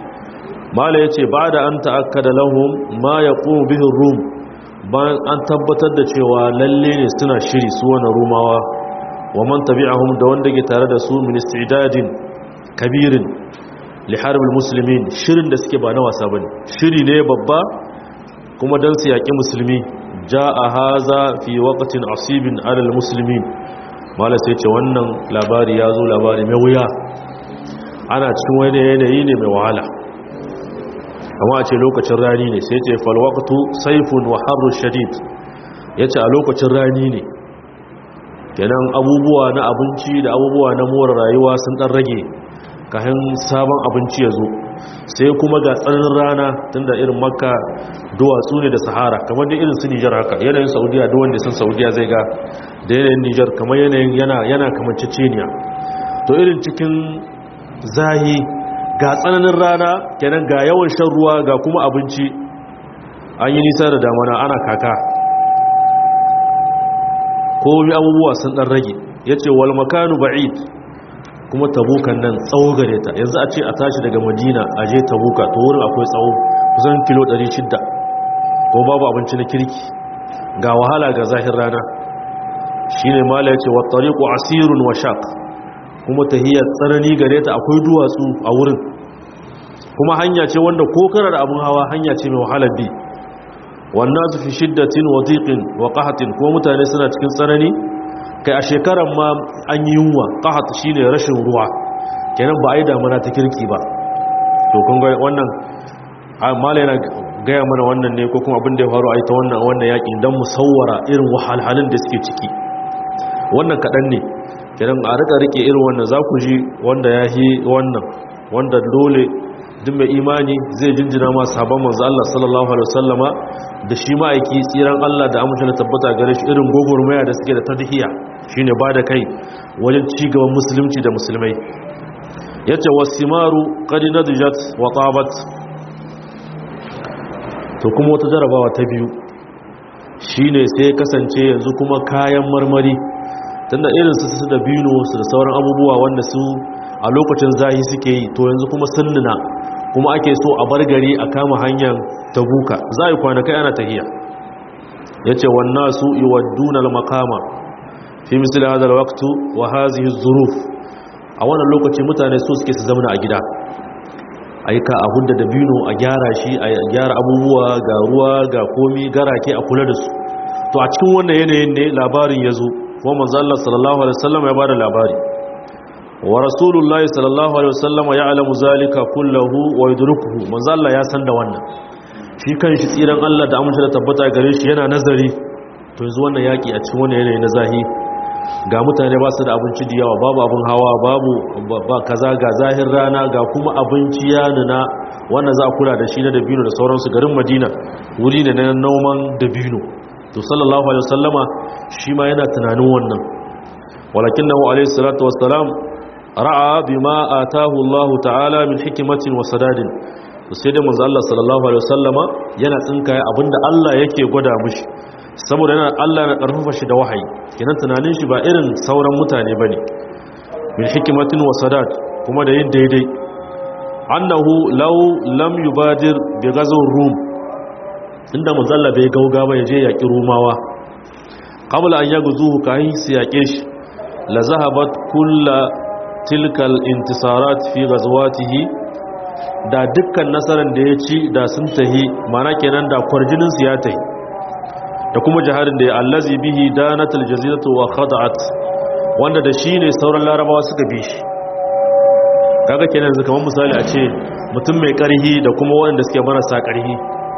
mala ya ce ba da an ta'akkada lahum ma ya ƙumu bihin rum bayan an tabbatar da cewa lalle ne suna shiri su wani rumawa wa man tabi'ahum da wanda ke tare da su min istidadin kabirin li harbil muslimin shirin da suke ba na wasa bane shiri ne babba kuma dan su yaki musulmi jaa haza fi waqtin asibin alal muslimin mala sai ce wannan labari ya zo labari mai wuya ana cikin wani yanayi ne mai wahala amma a ce lokacin rani ne sai ce falwaqtu saifun wa harru shadid yace a lokacin rani ne kenan abubuwa na abinci da abubuwa na more rayuwa sun dan rage kayan sabon abinci ya zo sai kuma ga tsananin rana tunda irin makka duwatsu ne da sahara kamar da irin su nijar haka yanayin saudiya duk wanda sun saudiya zai ga da yanayin nijar kamar yanayin yana yana kamanceceniya to irin cikin zahi ga tsananin rana kenan ga yawan shan ruwa ga kuma abinci an yi nisa da damana ana kaka komi abubuwa sun dan rage ya ce wal makanu ba'id kuma tabukan nan tsawo gare ta yanzu a ce a tashi daga madina a je tabuka to wurin akwai tsawo kusan kilo 600 ko babu abinci na kirki ga wahala ga zahir rana shi ne mala ya ce wa tariku asirun wa shaq kuma tahiyar tsanani gare ta akwai duwatsu a wurin kuma hanya ce wanda ko kana da abin hawa hanya ce mai wahalar bi wannan su fi shiddatin wa diqin wa qahatin kuma mutane suna cikin tsanani kai a shekaran ma an yi yunwa qahat shine rashin ruwa kenan ba a yi damuna ta kirki ba to kun ga wannan mala yana gaya mana wannan ne ko kuma abin da ya faru a ita wannan wannan yaƙi don musawwara irin wahalhalun da suke ciki wannan kaɗan ne kenan a rika rike irin wannan za ku ji wanda ya yi wannan wanda dole duk mai imani zai jinjina ma sabon manzo Allah sallallahu alaihi wasallama da shi ma'aiki tsiran Allah da amince da tabbata gare shi irin gogormaya da suke da tadhiya shine ba da kai wajen ci gaban musulunci da musulmai yace wasimaru qad nadjat wa tabat to kuma wata jarabawa ta biyu shine sai kasance yanzu kuma kayan marmari tunda irin su su da bino su da sauran abubuwa wanda su a lokacin zahi suke yi to yanzu kuma sunnuna kuma ake so a bar gari a kama hanyar tabuka za a yi kwanakai ana tahiya ya ce wannan su iwadduna makama fi misali hadar waktu wa hazihi zuruf a wannan lokaci mutane so suke su zamana a gida aika a hudda da bino a gyara shi a gyara abubuwa ga ruwa ga komi garake a kula da su to a cikin wannan yanayin ne labarin ya zo kuma manzo Allah sallallahu alaihi wasallam ya bada labari wa rasulullahi sallallahu alaihi wasallam ya'lamu zalika kullahu wa yudrikuhu manzo Allah ya san da wannan shi kanshi tsiran Allah da amince da tabbata gare shi yana nazari to yanzu wannan yaki a cikin wannan yanayi na zahi ga mutane ba su da abinci da yawa babu abin hawa babu ba kaza ga zahir rana ga kuma abinci ya nuna wannan za a kula da shi na dabino da sauransu garin madina wuri ne na noman dabino to sallallahu alaihi wasallama shi ma yana tunanin wannan walakinahu alaihi salatu wassalam ra'a bima atahu Allah ta'ala min hikmatin wa sadadin to sai da manzo Allah sallallahu alaihi wasallama yana tsinkaye abinda Allah yake gwada mishi saboda yana Allah na karfafa shi da wahayi kenan tunanin shi ba irin sauran mutane bane min hikmatin wa sadad kuma da yin daidai annahu law lam yubadir bi ghazw rum inda manzalla bai gauga ba ya je yaƙi rumawa qabla an yaghzuhu kai su yaƙe shi la zahabat kulla tilkal intisarat fi ghazwatihi da dukkan nasaran da ya ci da sun tahi mana kenan da kwarjinin su ya tahi da kuma jihadin da ya allazi bihi danatul jaziratu wa khada'at wanda da shi ne sauran larabawa suka bi shi kaga kenan yanzu kamar misali a ce mutum mai karhi da kuma wanda suke marasa karhi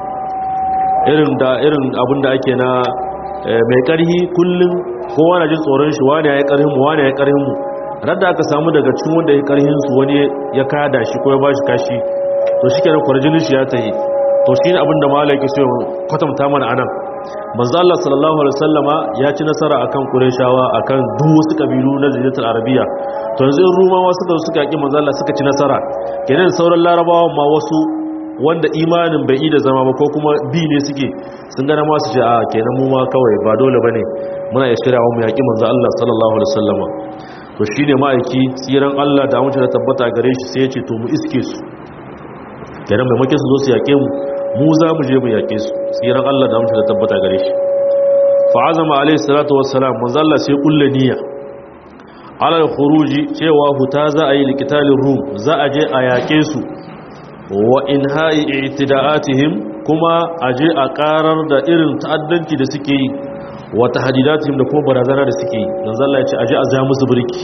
irin da irin abin da ake na mai karhi kullum kowa na jin tsoron shi wani ya yi karhin mu wani ya yi karhin mu radda aka samu daga cikin wanda ya karhin su wani ya kada shi ko ya bashi kashi to shi kenan kwarjinin shi ya tahi to shi ne abin da malaki so kwatanta mana anan manzo Allah sallallahu alaihi wasallama ya ci nasara akan Qurayshawa akan duk wasu kabilu na Jaziratul Arabiya to yanzu in Rumawa suka suka yaki manzo Allah suka ci nasara kenan sauran Larabawa ma wasu wanda imanin bai yi da zama ba ko kuma bi ne suke sun gana ma su ce a kenan mu ma kawai ba dole bane muna ya shirya mu yaki manzo Allah sallallahu alaihi wasallama to shine ma'aiki tsiran Allah da mutum da tabbata gare shi sai ya ce to mu iske su kenan maimakon su zo su yake mu mu za mu je mu yake su tsiran Allah da mutum da tabbata gare shi fa azama alaihi salatu wassalam manzo Allah sai kulle niyya alal khuruji cewa huta za a yi likitalin rum za a je a yaƙe su wa in ha'i itida'atihim kuma a je a ƙarar da irin ta'addanci da suke yi wa tahdidatihim da kuma barazana da suke yi dan zalla ya ce a je a ja musu birki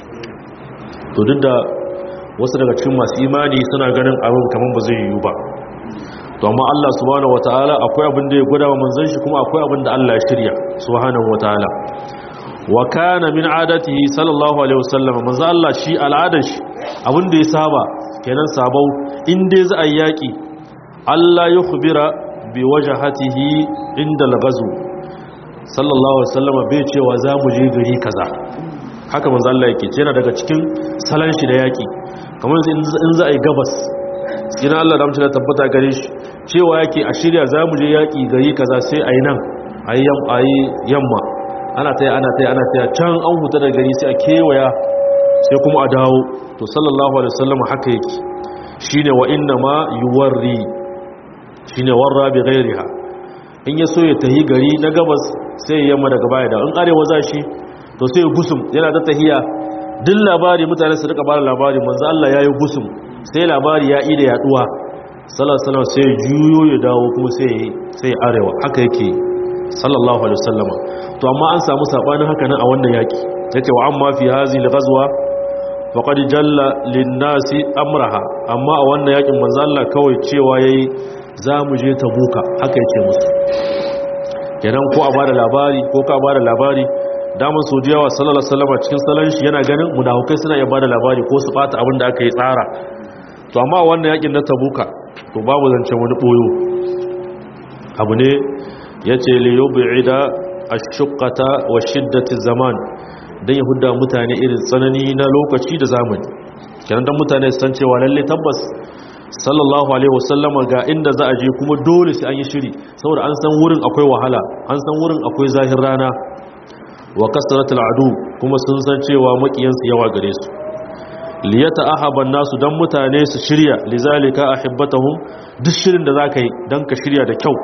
to duk da wasu daga cikin masu imani suna ganin abin kaman ba zai yiwu ba to amma Allah subhanahu wataala akwai abin da ya gwada wa manzon shi kuma akwai abin da Allah ya shirya subhanahu wataala wa kana min adatihi sallallahu alaihi wasallam manzo Allah shi al'adar shi abin da ya saba kenan sabau in dai za a yaki Allah ya khubira bi wajhatihi inda al-ghazw sallallahu alaihi wasallam bai cewa za mu je gari kaza haka manzo Allah yake ce yana daga cikin salan shi da yaki kamar in za a yi gabas ina Allah da mutum da tabbata gare shi cewa yake a shirya za mu je yaki gari kaza sai a yi nan a yi yamma ana taya ana taya ana taya can an huta da gari sai a kewaya sai kuma a dawo to sallallahu alaihi wasallam haka yake shine wa inna ma yuwarri shine warra bi ghairiha in ya so ya tahi gari na gabas sai ya yamma daga baya da in arewa za shi to sai ya gusum yana ta tahiya duk labari mutane su rika bada labari manzo Allah yayi gusum sai labari ya ida yaduwa sallallahu alaihi wasallam sai juyo ya dawo kuma sai sai arewa haka yake sallallahu alaihi wasallama to amma an samu sabanin haka nan a wannan yaki yace wa amma fi hazi al-ghazwa faqad jalla lin-nasi amraha amma a wannan yakin manzo Allah kawai cewa yayi zamu je tabuka haka yake musu kenan ko a bada labari ko ka bada labari daman sojiyawa sallallahu alaihi wasallama cikin salon shi yana ganin munafukai suna iya bada labari ko su bata abin da aka yi tsara to amma wannan yakin na tabuka to babu zancen wani boyo abu ne yace li yub'ida ashuqqata wa shiddati zaman dan yahuda mutane irin tsanani na lokaci da zamani kenan dan mutane su san cewa lalle tabbas sallallahu alaihi wasallama ga inda za a je kuma dole sai an yi shiri saboda an san wurin akwai wahala an san wurin akwai zahir rana wa kasratul adu kuma sun san cewa makiyansu yawa gare su liyata ahaban nasu dan mutane su shirya lizalika ahibbatahum duk shirin da zaka yi dan ka shirya da kyau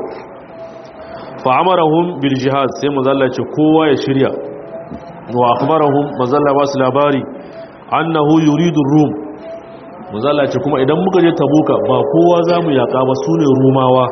fa'amarahum bil jihad sai mazalla ce kowa ya shirya wa akhbarahum mazalla ba su labari annahu yuridu rum mazalla ce kuma idan muka je tabuka ba kowa zamu yaka ba sune rumawa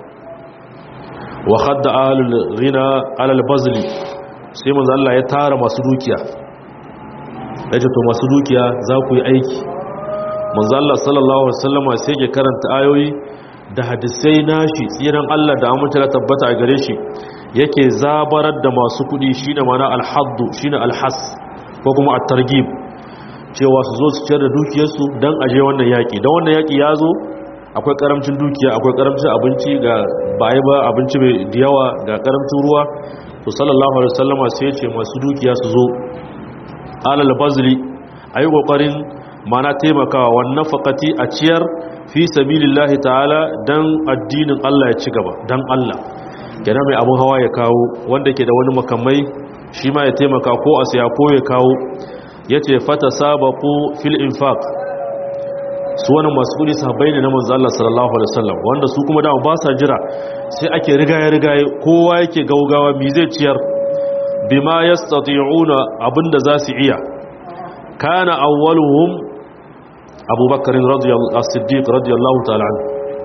wa khadda ahlul ghina alal bazli sai mazalla ya tara masu dukiya yace to masu dukiya za ku yi aiki manzalla sallallahu alaihi wasallama sai ya karanta ayoyi da hadisai nashi tsiran Allah da amince da tabbata a gare shi yake zabarar da masu kudi shine mana alhaddu shine alhas ko kuma at-targhib cewa su zo su ciyar da dukiyarsu dan aje wannan yaki dan wannan yaki ya zo akwai karamcin dukiya akwai karamcin abinci ga bai ba abinci mai yawa ga karamcin ruwa to sallallahu alaihi wasallama sai ya ce masu dukiya su zo alal bazli ayi kokarin mana taimakawa wannan faqati a ciyar fi sabilillahi ta'ala dan addinin Allah ya ci gaba dan Allah kenan mai abun hawa ya kawo wanda ke da wani makamai shi ma ya taimaka ko a saya ko ya kawo yace fata sabaqu fil infaq su wani masu kudi sahabbai ne na manzo Allah sallallahu alaihi wasallam wanda su kuma dama ba sa jira sai ake rigaye rigaye kowa yake gaugawa mi zai ciyar bima yastati'una abinda za su iya kana awwaluhum abubakar as-siddiq radiyallahu ta'ala anhu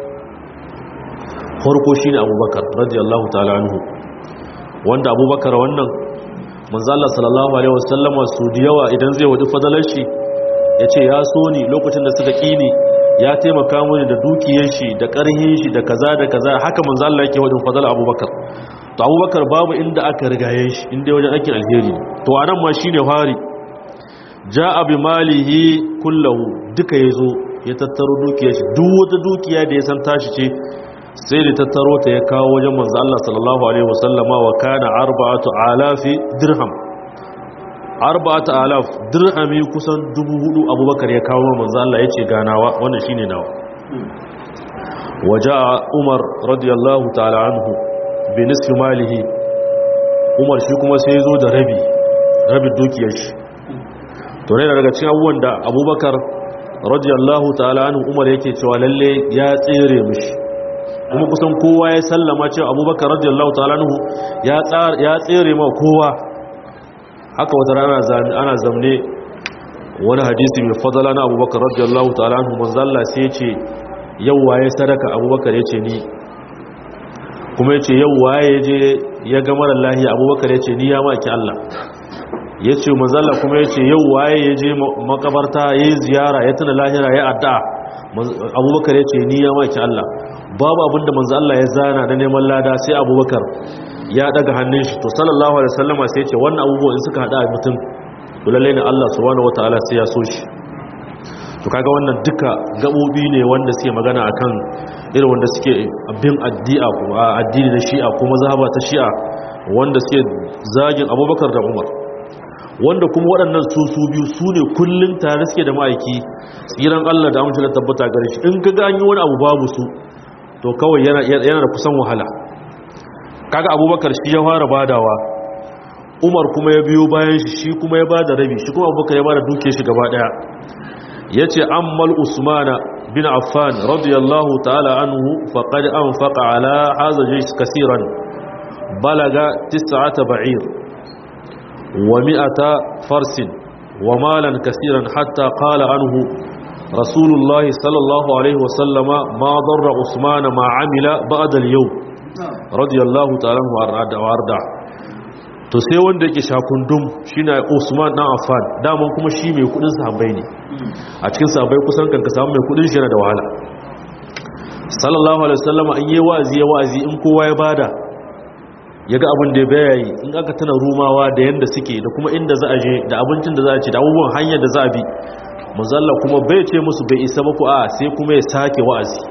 farko shine abubakar radiyallahu ta'ala anhu wanda abubakar wannan manzo Allah sallallahu alaihi wasallam su diyawa idan zai wadi fadalar shi yace ya so ni lokacin da suka kini ya taimaka mini da dukiyar shi da karhin shi da kaza da kaza haka manzo Allah yake wadin fadalar abubakar to abubakar babu inda aka rigaye shi inda wajen aikin alheri to anan ma shine fari ja'a bi malihi kullahu duka yazo ya tattaro dukiyar shi duk wata dukiya da ya san tashi ce sai da tattaro ta ya kawo wajen manzo Allah sallallahu alaihi wasallama wa kana arba'atu alafi dirham arba'atu alaf dirhami kusan dubu hudu abubakar ya kawo manzo Allah yace ganawa wannan shine nawa waja'a umar radiyallahu ta'ala anhu bi nisfi malihi umar shi kuma sai ya zo da rabi rabin dukiyar shi to ne daga cikin abubuwan da abubakar radiyallahu ta'ala anhu umar yake cewa lalle ya tsere mishi kuma kusan kowa ya sallama cewa abubakar radiyallahu ta'ala anhu ya tsere ma kowa haka wata rana ana zamne wani hadisi mai fadala na abubakar radiyallahu ta'ala anhu manzalla sai ce yau waye sadaka abubakar ya ce ni kuma ya ce yau waye je ya ga marar lahiya abubakar ya ce ni ya maki Allah ya ce manzalla kuma ya ce yau waye ya je makabarta ya yi ziyara ya tuna lahira ya adda abubakar ya ce ni ya maki Allah babu abinda manzo Allah ya zana na neman lada sai abubakar ya daga hannun shi to sallallahu alaihi wasallama sai ya ce wannan abubuwan in suka hada mutum to lalle ne Allah subhanahu wataala sai ya so shi to kaga wannan duka gabobi ne wanda suke magana akan irin wanda suke bin addi'a ko addini na shi'a ko mazhaba ta shi'a wanda suke zagin Abubakar da Umar wanda kuma waɗannan su su biyu su ne kullun tare suke da ma'aiki tsiran Allah da amince da tabbata gare shi in kaga an yi wani abu babu su to kawai yana yana da kusan wahala kaga Abubakar shi ya fara badawa umar kuma ya biyo bayan shi shi kuma ya bada rabi shi kuma abubakar ya bada duke shi gaba daya ya ce ammal usmana bin affan radiyallahu ta'ala anhu faqad anfaqa ala hadha jaysh kaseeran balaga tis'ata ba'ir wa mi'ata farsin wa malan kaseeran hatta qala anhu rasulullah sallallahu alaihi wasallama ma darra usmana ma amila ba'da al-yawm radiyallahu ta'ala anhu warda to sai wanda yake shakundum shine Usman dan Affan daman kuma shi mai kudin sahabbai ne a cikin sahabbai kusan kan ka samu mai kudin shi yana da wahala sallallahu alaihi wasallam an yi wa'azi ya wa'azi in kowa ya bada yaga abin da ya yi in aka tana rumawa da yanda suke da kuma inda za a je da abincin da za a ci da abubuwan hanyar da za a bi muzalla kuma bai ce musu bai isa ba ku a sai kuma ya sake wa'azi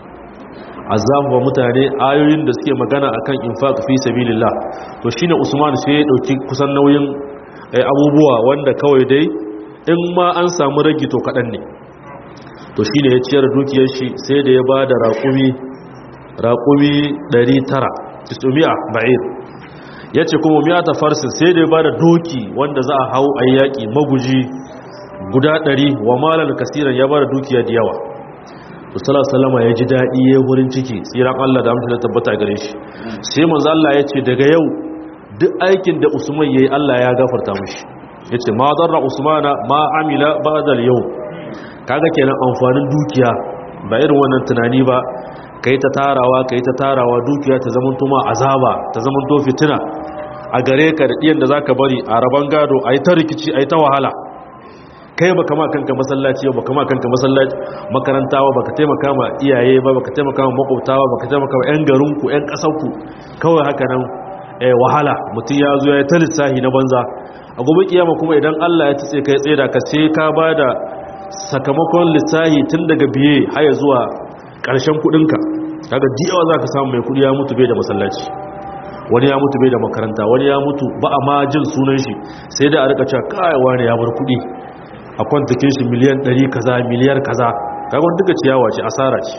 azabu mutane ayoyin da suke magana akan infaq fi sabilillah to shine Usman sai ya dauki kusan nauyin abubuwa wanda kawai dai in ma an samu ragi to kadan ne to shine ya ciyar dukiyar shi sai da ya bada raqumi raqumi 900 900 ba'ir yace kuma miyata farsin sai da ya bada doki wanda za a hau ayyaki maguji guda 100 wa malal kasiran ya bada dukiya da yawa Rasulullah sallama ya ji daɗi ya wurin ciki tsiran Allah da amince da tabbata gare shi sai manzo Allah ya ce daga yau duk aikin da Usman yayi Allah ya gafarta mishi yace ma darra Usmana ma amila ba'da al-yau kaga kenan amfanin dukiya ba irin wannan tunani ba kai ta tarawa kai ta tarawa dukiya ta zaman tuma azaba ta zaman to fitina a gare ka da diyan da zaka bari a raban gado ayi ta rikici ayi ta wahala kai ba kama kanka masallaci ba kama kanka masallaci makaranta ba baka taimaka ma iyaye ba baka taimaka ma makwabta ba baka taimaka ma yan garinku yan kasarku kawai haka nan wahala mutum ya zo ya yi ta lissahi na banza a gobe kiyama kuma idan Allah ya tsaye kai tsaye da ka sai ka ba da sakamakon lissahi tun daga biye haya zuwa ƙarshen kuɗinka kaga diyawa za ka samu mai kuɗi ya mutu bai da masallaci wani ya mutu bai da makaranta wani ya mutu ba a ma jin sunan shi sai da a rika cewa kai wani ya bar kuɗi a kwantakin shi miliyan 100 kaza miliyar kaza kaga duka ciyawa ce asara ce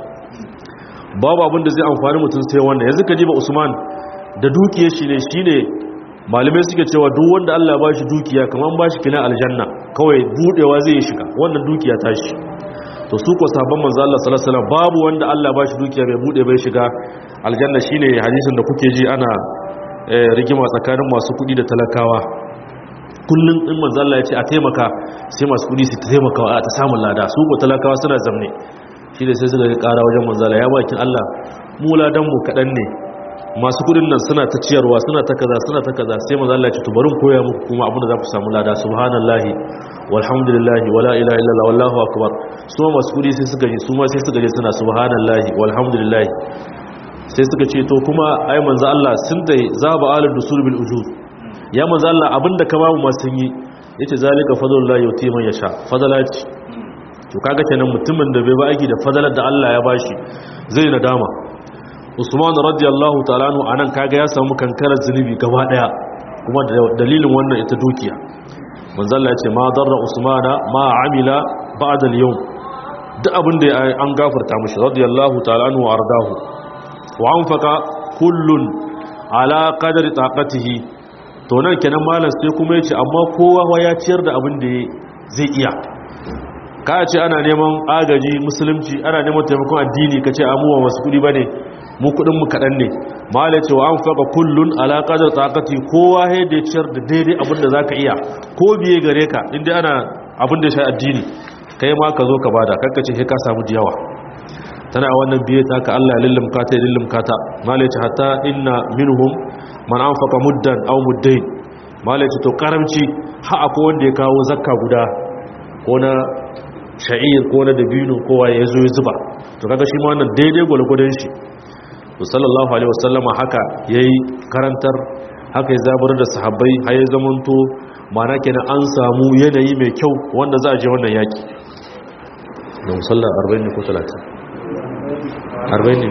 babu abin da zai amfani mutum sai wanda yanzu ka ji ba Usman da dukiyar shi ne shine malamai suke cewa duk wanda Allah ba shi dukiya kamar ba shi kina aljanna kawai budewa zai shiga wannan dukiya ta shi to su ko sahabban manzo Allah sallallahu alaihi wasallam babu wanda Allah ba shi dukiya bai bude bai shiga aljanna shine hadisin da kuke ji ana rigima tsakanin masu kudi da talakawa kullum in manzo Allah ya ce a taimaka sai masu kudi su taimaka a ta samun lada su ko talakawa suna zamne shi da sai suka ga kara wajen manzo Allah ya bakin Allah mu ladan mu kadan ne masu kudin nan suna ta ciyarwa suna ta kaza suna ta kaza sai manzo Allah ya ce to bari koya muku kuma abin da za ku samu lada subhanallahi walhamdulillahi wala ilaha illallah wallahu akbar su ma masu kudi sai suka ji su ma sai suka ji suna subhanallahi walhamdulillahi sai suka ce to kuma ai manzo Allah sun dai zaba alad dusul bil ujur ya manzo Allah abinda ka bamu ma sun yi yace zalika fadlullahi yuti man yasha fadalati to kaga kenan mutumin da bai ba aiki da fadalar da Allah ya bashi zai nadama Usman radiyallahu ta'ala anhu anan kaga ya samu kankarar zunubi gaba daya kuma da dalilin wannan ita dukiya manzo Allah ya ce ma darra Usmana ma amila ba'da al-yawm duk abin da an gafarta mishi radiyallahu ta'ala anhu wa ardahu wa anfaqa kullun ala qadri taqatihi to nan kenan malam sai kuma yace amma kowa ya ciyar da abin da zai iya ka ce ana neman agaji musulunci ana neman taimakon addini ka ce amuwa masu kudi ba ne mu kudin mu kadan ne mala ce wa an faqa kullun ala qadar taqati kowa he da ciyar da daidai abin da zaka iya ko biye gare ka inda ana abin da shi addini kai ma ka zo ka bada kakka ce he ka samu diyawa tana wannan biye ta ka Allah ya lillimka ta ya lillimka ta mala ce hatta inna minhum man anfaqa muddan aw muddain mala ce to karamci ha akwai wanda ya kawo zakka guda ko na sha'ir ko na dabino kowa ya zo ya zuba to kaga shi ma wannan daidai gwalgwadon shi to sallallahu alaihi wasallama haka yayi karantar haka ya zabar da sahabbai har ya zamanto mana kenan an samu yanayi mai kyau wanda za a je wannan yaki da musalla 40 ne ko 30 40 ne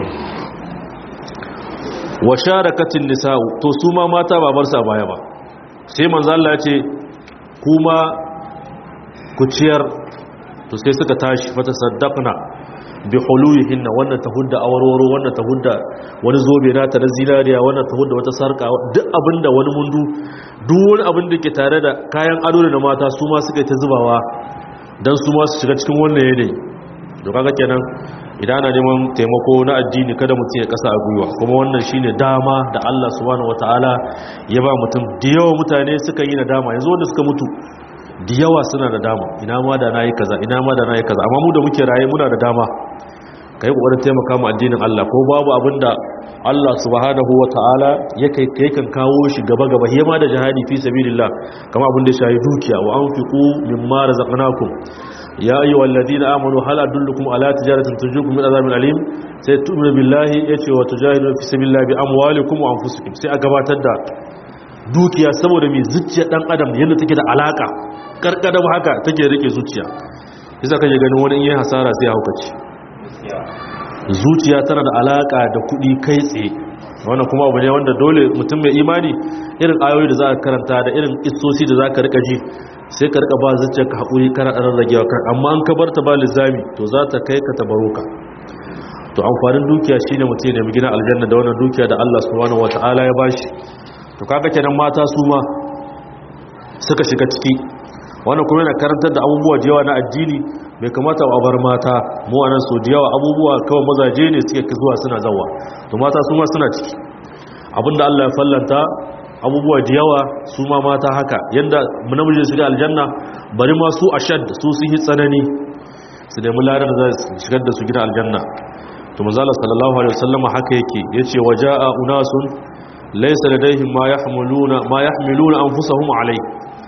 wa sharakatin nisa'u to su ma mata ba bar sa baya ba sai manzo Allah ya ce kuma ku ciyar to sai suka tashi fata saddaqna bi huluyihinna wannan ta hudda awarwaro wannan ta hudda wani zobe nata na zinariya wannan ta hudda wata sarka duk abinda wani mundu duk wani abin da ke tare da kayan ado da mata su ma suka yi ta zubawa dan su ma su shiga cikin wannan yanayi to kaga kenan idan ana neman taimako na addini kada mutum ya kasa a gwiwa kuma wannan shine dama da Allah subhanahu wataala ya ba mutum da yawa mutane suka yi nadama yanzu wanda suka mutu da yawa suna da dama ina ma da nayi kaza ina ma da nayi kaza amma mu da muke raye muna da dama kai kokarin taimaka mu addinin Allah ko babu abinda Allah subhanahu wataala ya kai kai kan kawo shi gaba gaba hema da jihadi fi sabilillah kama abin da ya shayi dukiya wa anfiqu mimma razaqnakum ya ayyuhal ladina amanu hal adullukum ala tijaratin tujukum min azabin alim sai tu'minu billahi yace wa tujahidu fi sabilillah bi amwalikum wa anfusikum sai a gabatar da dukiya saboda mai zuciya dan adam yadda take da alaka karkada haka take rike zuciya yasa kake ganin wani in yi hasara sai haukaci zuciya tana da alaka da kudi kai tsaye wannan kuma abu ne wanda dole mutum mai imani irin ayoyi da za ka karanta da irin isosi da za ka rika ji sai ka rika ba zuciyar ka haƙuri kana ɗan ragewa kan amma an ka bar ta ba lizami to za ta kai ka tabaro ka to amfanin dukiya shine mutum ya nemi gina aljanna da wannan dukiya da Allah subhanahu wataala ya bashi to kaga kenan mata su ma suka shiga ciki wannan kuma yana karantar da abubuwa da yawa na addini bai kamata a bar mata mu anan so da yawa abubuwa kawai mazaje ne suke zuwa suna zawa to mata su ma suna ciki abinda Allah ya fallanta abubuwa da yawa su ma mata haka yanda namiji su shiga aljanna bari ma su ashad su sun yi tsanani su nemi ladan da za su shigar da su gina aljanna to manzala sallallahu alaihi wasallam haka yake yace waja'a unasun laysa ladaihim ma yahmiluna ma yahmiluna anfusahum alai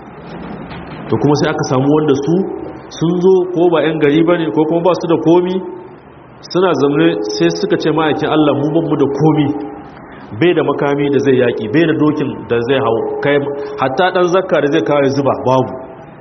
to kuma sai aka samu wanda su sun zo ko ba yan gari bane ko kuma ba su da komi suna zamne sai suka ce ma'aikin Allah mu ban mu da komi bai da makami da zai yaki bai da dokin da zai hau kai hatta dan zakka da zai kawo zuba babu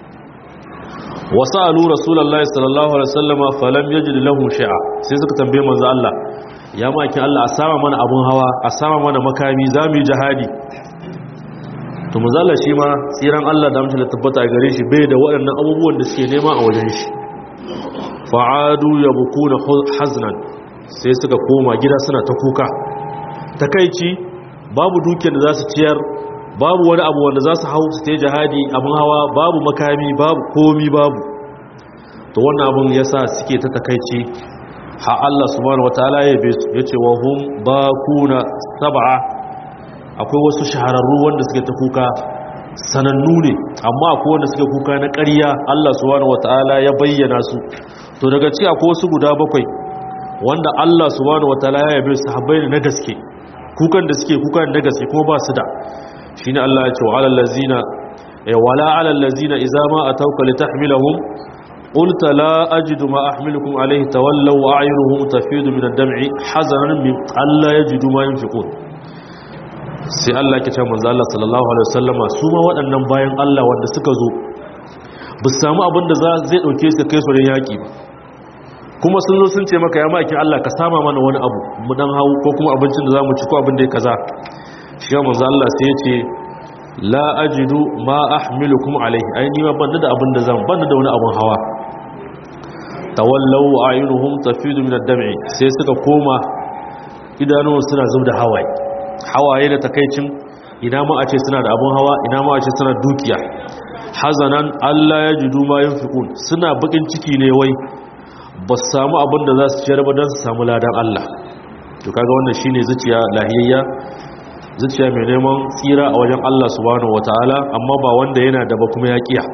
wasalu rasulullahi sallallahu alaihi wasallama falam yajid lahu shay'a sai suka tambaye manzo Allah ya maki Allah a sama mana abun hawa a sama mana makami zamu yi jihadi to manzo Allah shi ma tsiran Allah da mutum da tabbata a gare shi bai da waɗannan abubuwan da suke nema a wajen shi fa'adu yabkuna haznan sai suka koma gida suna ta kuka takaici babu dukiyar da za su ciyar babu wani abu wanda za su hau su ta jihadi abin hawa babu makami babu komi babu to wannan abin ya sa suke ta takaici ha Allah subhanahu wataala ya be su yace wa hum bakuna sab'a akwai wasu shahararru wanda suke ta kuka sanannu ne amma akwai wanda suke kuka na ƙarya Allah subhanahu wataala ya bayyana su to daga ci akwai wasu guda bakwai wanda Allah subhanahu wataala ya yabe su habbai na gaske kukan da suke kukan na gaske kuma ba su da shi ne Allah ya ce wa alallazina ya wala alallazina iza ma a tauka li tahmilahum qulta la ajidu ma ahmilukum alayhi tawallaw wa a'yunuhum tafidu min ad-dam'i hazanan min alla yajidu ma yunfiqun sai Allah ya ce manzo Allah sallallahu alaihi wasallama su ma waɗannan bayan Allah wanda suka zo ba su samu abin da zai dauke su kai su ran yaki ba kuma sun zo sun ce maka ya maki Allah ka sama mana wani abu mu dan hawo ko kuma abincin da zamu ci ko abin da ya kaza shi ya manzo Allah sai ya ce la ajidu ma ahmilukum alayhi ai ni ma banda da abin da zan banda da wani abin hawa tawallaw ayunuhum tafidu min ad-dam'i sai suka koma idanuwan suna zubda hawaye hawaye da takaicin ina ma a ce suna da abin hawa ina ma a ce suna dukiya hazanan Allah ya jidu ma yunfiqun suna bakin ciki ne wai ba su samu abin da za su ciyar ba don su samu ladan Allah to kaga wannan shine zuciya lahiyayya zuciya mai neman tsira a wajen Allah subhanahu wataala amma ba wanda yana da ba kuma ya kiya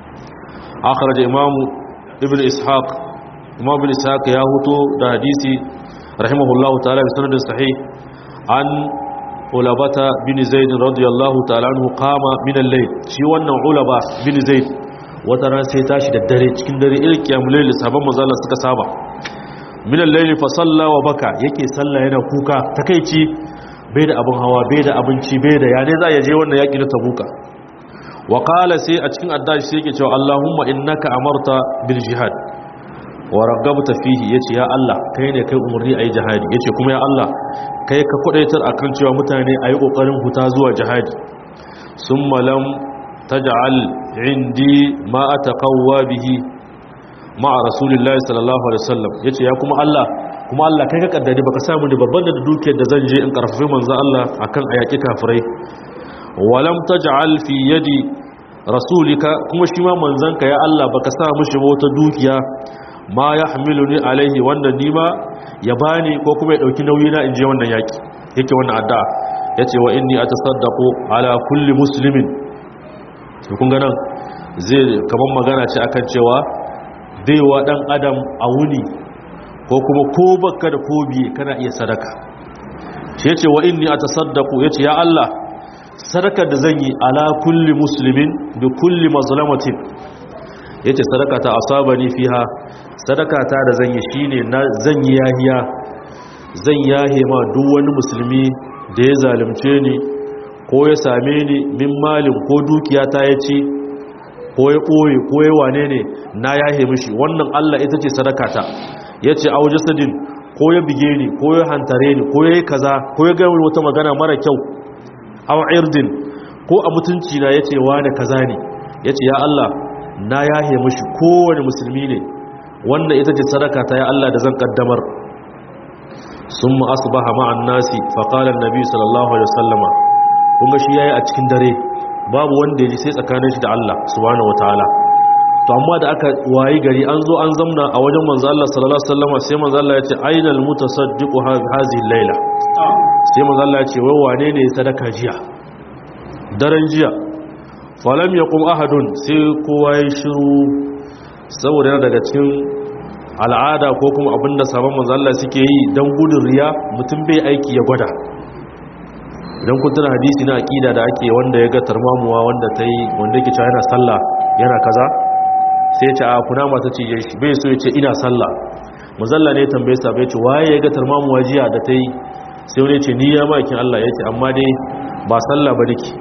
akhraj imam ibn ishaq imam ibn ishaq ya huto da hadisi rahimahullahu ta'ala bi sanadin sahih an ulabata bin zaid radiyallahu ta'ala anhu qama min al-layl shi wannan ulaba bin zaid wata ran sai tashi da dare cikin dare irin kiyamul layl sabon manzo Allah suka saba min al-layl fa salla wa baka yake salla yana kuka takeici bai da abin hawa bai da abinci bai da yane za ya je wannan yaki na tabuka wa qala sai a cikin addashi sai yake cewa Allahumma innaka amarta bil jihad wa ragabta fihi yace ya Allah kai ne kai umurni ayi jihadi yace kuma ya Allah kai ka kudaitar akan cewa mutane ayi kokarin huta zuwa jihadi summa lam taj'al indi ma ataqawwa bihi ma'a rasulillahi sallallahu alaihi wasallam yace ya kuma Allah kuma Allah kai ka kaddare baka samu ni babban da dukiyar da zan je in karfafi manzo Allah akan ayaki kafirai walam taj'al fi yadi rasulika kuma shi ma manzanka ya Allah baka sa mishi wata dukiya ma yahmiluni alaihi wanda ni ma ya bani ko kuma ya dauki nauyi na in je wannan yaki yake wannan addu'a yace wa inni atasaddaqu ala kulli muslimin to kun ga nan zai kaman magana ce akan cewa baiwa dan adam a wuni ko kuma ko baka da ko biye kana iya sadaka shi yace wa inni atasaddaqu yace ya Allah sadakar da zan yi ala kulli muslimin bi kulli mazlamatin yace sadaka ta asabani fiha sadaka ta da zan yi shine na zan yi yahiya zan yahe ma duk wani musulmi da ya zalunce ni ko ya same ni min malin ko dukiya ta ya ci ko ya ɓoye ko ya wane ne na yahe mishi wannan Allah ita ce sadaka ta yace au jasadin ko ya bige ni ko ya hantare ni ko ya yi kaza ko ya gaya wata magana mara kyau aw irdin ko a mutunci na yace wani kaza ne yace ya Allah na yahe mishi kowane musulmi ne wannan ita ce sadaka ta ya Allah da zan kaddamar summa asbaha ma'an nasi fa qala an-nabi sallallahu alaihi wasallama kuma shi yayi a cikin dare babu wanda yaji sai tsakanin shi da Allah subhanahu wataala to amma da aka wayi gari an zo an zamna a wajen manzo Allah sallallahu alaihi wasallama sai manzo Allah ya ce ainal mutasaddiqu hadhihi al-laila sai manzo Allah ya ce wai wane ne sadaka jiya daren jiya falam yaqum ahadun sai kowa ya shiru saboda yana daga cikin al'ada ko kuma abinda sabon manzo Allah suke yi dan gudun riya mutum bai aiki ya gwada idan kun tuna hadisi na aqida da ake wanda ya ga tarmamuwa wanda ta yi wanda yake cewa yana sallah yana kaza sai ya ce a kuna mata ce shi bai so ya ce ina sallah mazalla ne ya tambaye sa bai ce waye ya ga tarmamuwa jiya da ta yi sai wani ce ni ya makin Allah ya ce amma dai ba sallah ba nake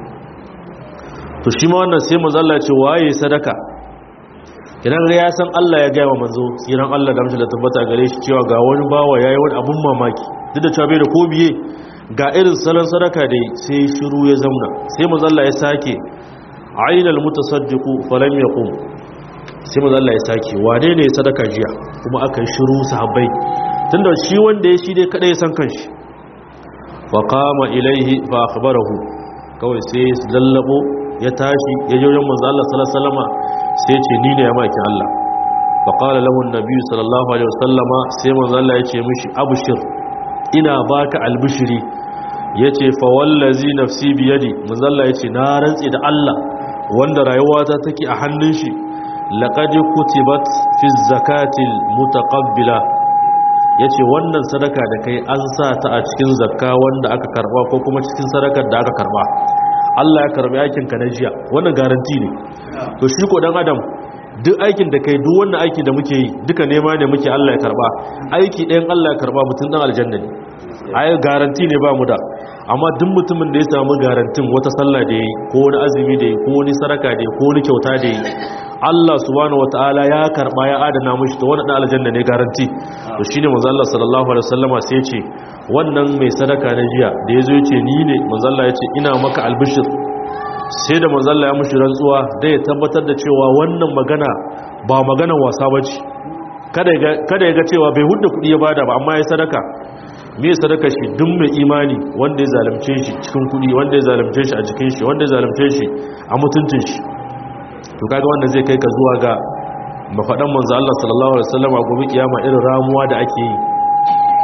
to shi ma wannan sai mazalla ce waye sadaka idan ya san Allah ya gaya wa manzo tsiran Allah da mashi da tabbata gare shi cewa ga wani bawa yayi wani abun mamaki duk da cewa bai da ko biye ga irin salon sadaka da sai shiru ya zauna sai manzo Allah ya sake ainal mutasaddiqu falam yaqum sai manzo Allah ya sake wane ne sadaka jiya kuma aka yi shiru sahabbai tunda shi wanda ya shi dai kada ya san kanshi fa qama ilaihi fa akhbarahu kawai sai lallabo ya tashi ya je wajen manzo Allah sallallahu alaihi wasallama sai ce ni ne ya maki Allah fa qala lahu an-nabi sallallahu alaihi wasallama sai manzo Allah ya ce mishi abshir ina baka albishiri yace fa wallazi nafsi bi yadi manzo Allah ya ce na rantsi da Allah wanda rayuwata take a hannun shi laqad kutibat fi zakati mutaqabbila yace wannan sadaka da kai an sa ta a cikin zakka wanda aka karba ko kuma cikin sadakar da aka karba Allah ya karbi aikin ka na jiya wannan garanti ne to shi ko dan adam duk aikin da kai duk wannan aiki da muke yi duka nema ne muke Allah ya karba aiki ɗayan Allah ya karba mutum dan aljanna ne ai garanti ne ba mu da amma duk mutumin da ya samu garantin wata sallah da yayi ko wani azumi da yayi ko wani saraka da yayi ko wani kyauta da yayi Allah subhanahu wataala ya karba ya adana mishi to wannan aljanna ne garanti to shine manzo Allah sallallahu alaihi wasallama sai ya ce wannan mai sadaka na jiya da yazo ya ce ni ne manzo Allah ya ce ina maka albishir sai da manzo Allah ya mushi rantsuwa da ya tabbatar da cewa wannan magana ba maganar wasa bace kada ya kada ya ga cewa bai hudda kudi ya bada ba amma ya sadaka me sadaka shi duk mai imani wanda ya zalunce shi cikin kudi wanda ya zalunce shi a jikin shi wanda ya zalunce shi a mutuntun shi to kaga wanda zai kai ka zuwa ga mafadan manzo Allah sallallahu alaihi wasallam a gobe kiyama irin ramuwa da ake yi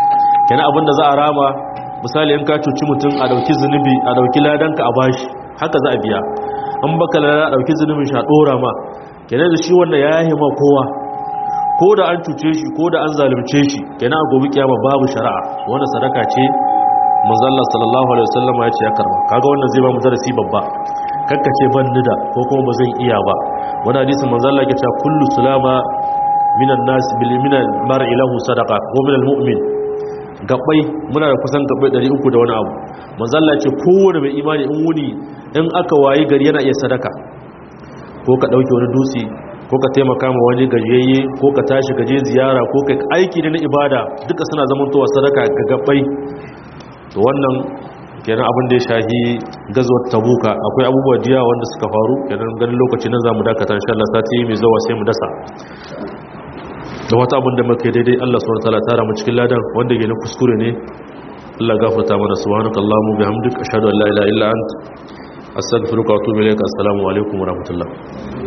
kenan abinda za a rama misali in ka cuci mutum a dauki zunubi a dauki ladanka a bashi haka za a biya an baka lada a dauki zunubin sha dora ma kenan da shi wanda ya yi ma kowa ko da an cuce shi ko da an zalunce shi kenan a gobe kiyama babu shari'a wannan sadaka ce manzalla sallallahu alaihi wasallam ya ce ya karba kaga wannan zai ba mu darasi babba kakkace ban nida ko kuma ba zan iya ba wani hadisin manzalla ke cewa kullu sulama minan nas bil minal mar'i lahu sadaqa wa minal mu'min gabbai muna da kusan gabbai 300 da wani abu manzalla ce kowane mai imani in wuni in aka wayi gari yana iya sadaka ko ka dauke wani dutse ko ka taimaka ma wani gajiyayye ko ka tashi gaje ziyara ko ka aiki ne na ibada duka suna zamantowa sadaka ga gabbai to wannan kenan abin da ya shahi gazuwar tabuka akwai abubuwa jiya wanda suka faru kenan ganin lokaci nan zamu dakata insha Allah sati mai zuwa sai mu dasa da wata abin da muke daidai Allah subhanahu wataala tara mu cikin ladan wanda ke na kuskure ne Allah gafarta mana subhanakallahumma bihamdika ashhadu an la ilaha illa anta astaghfiruka wa atubu ilaik assalamu alaikum wa rahmatullah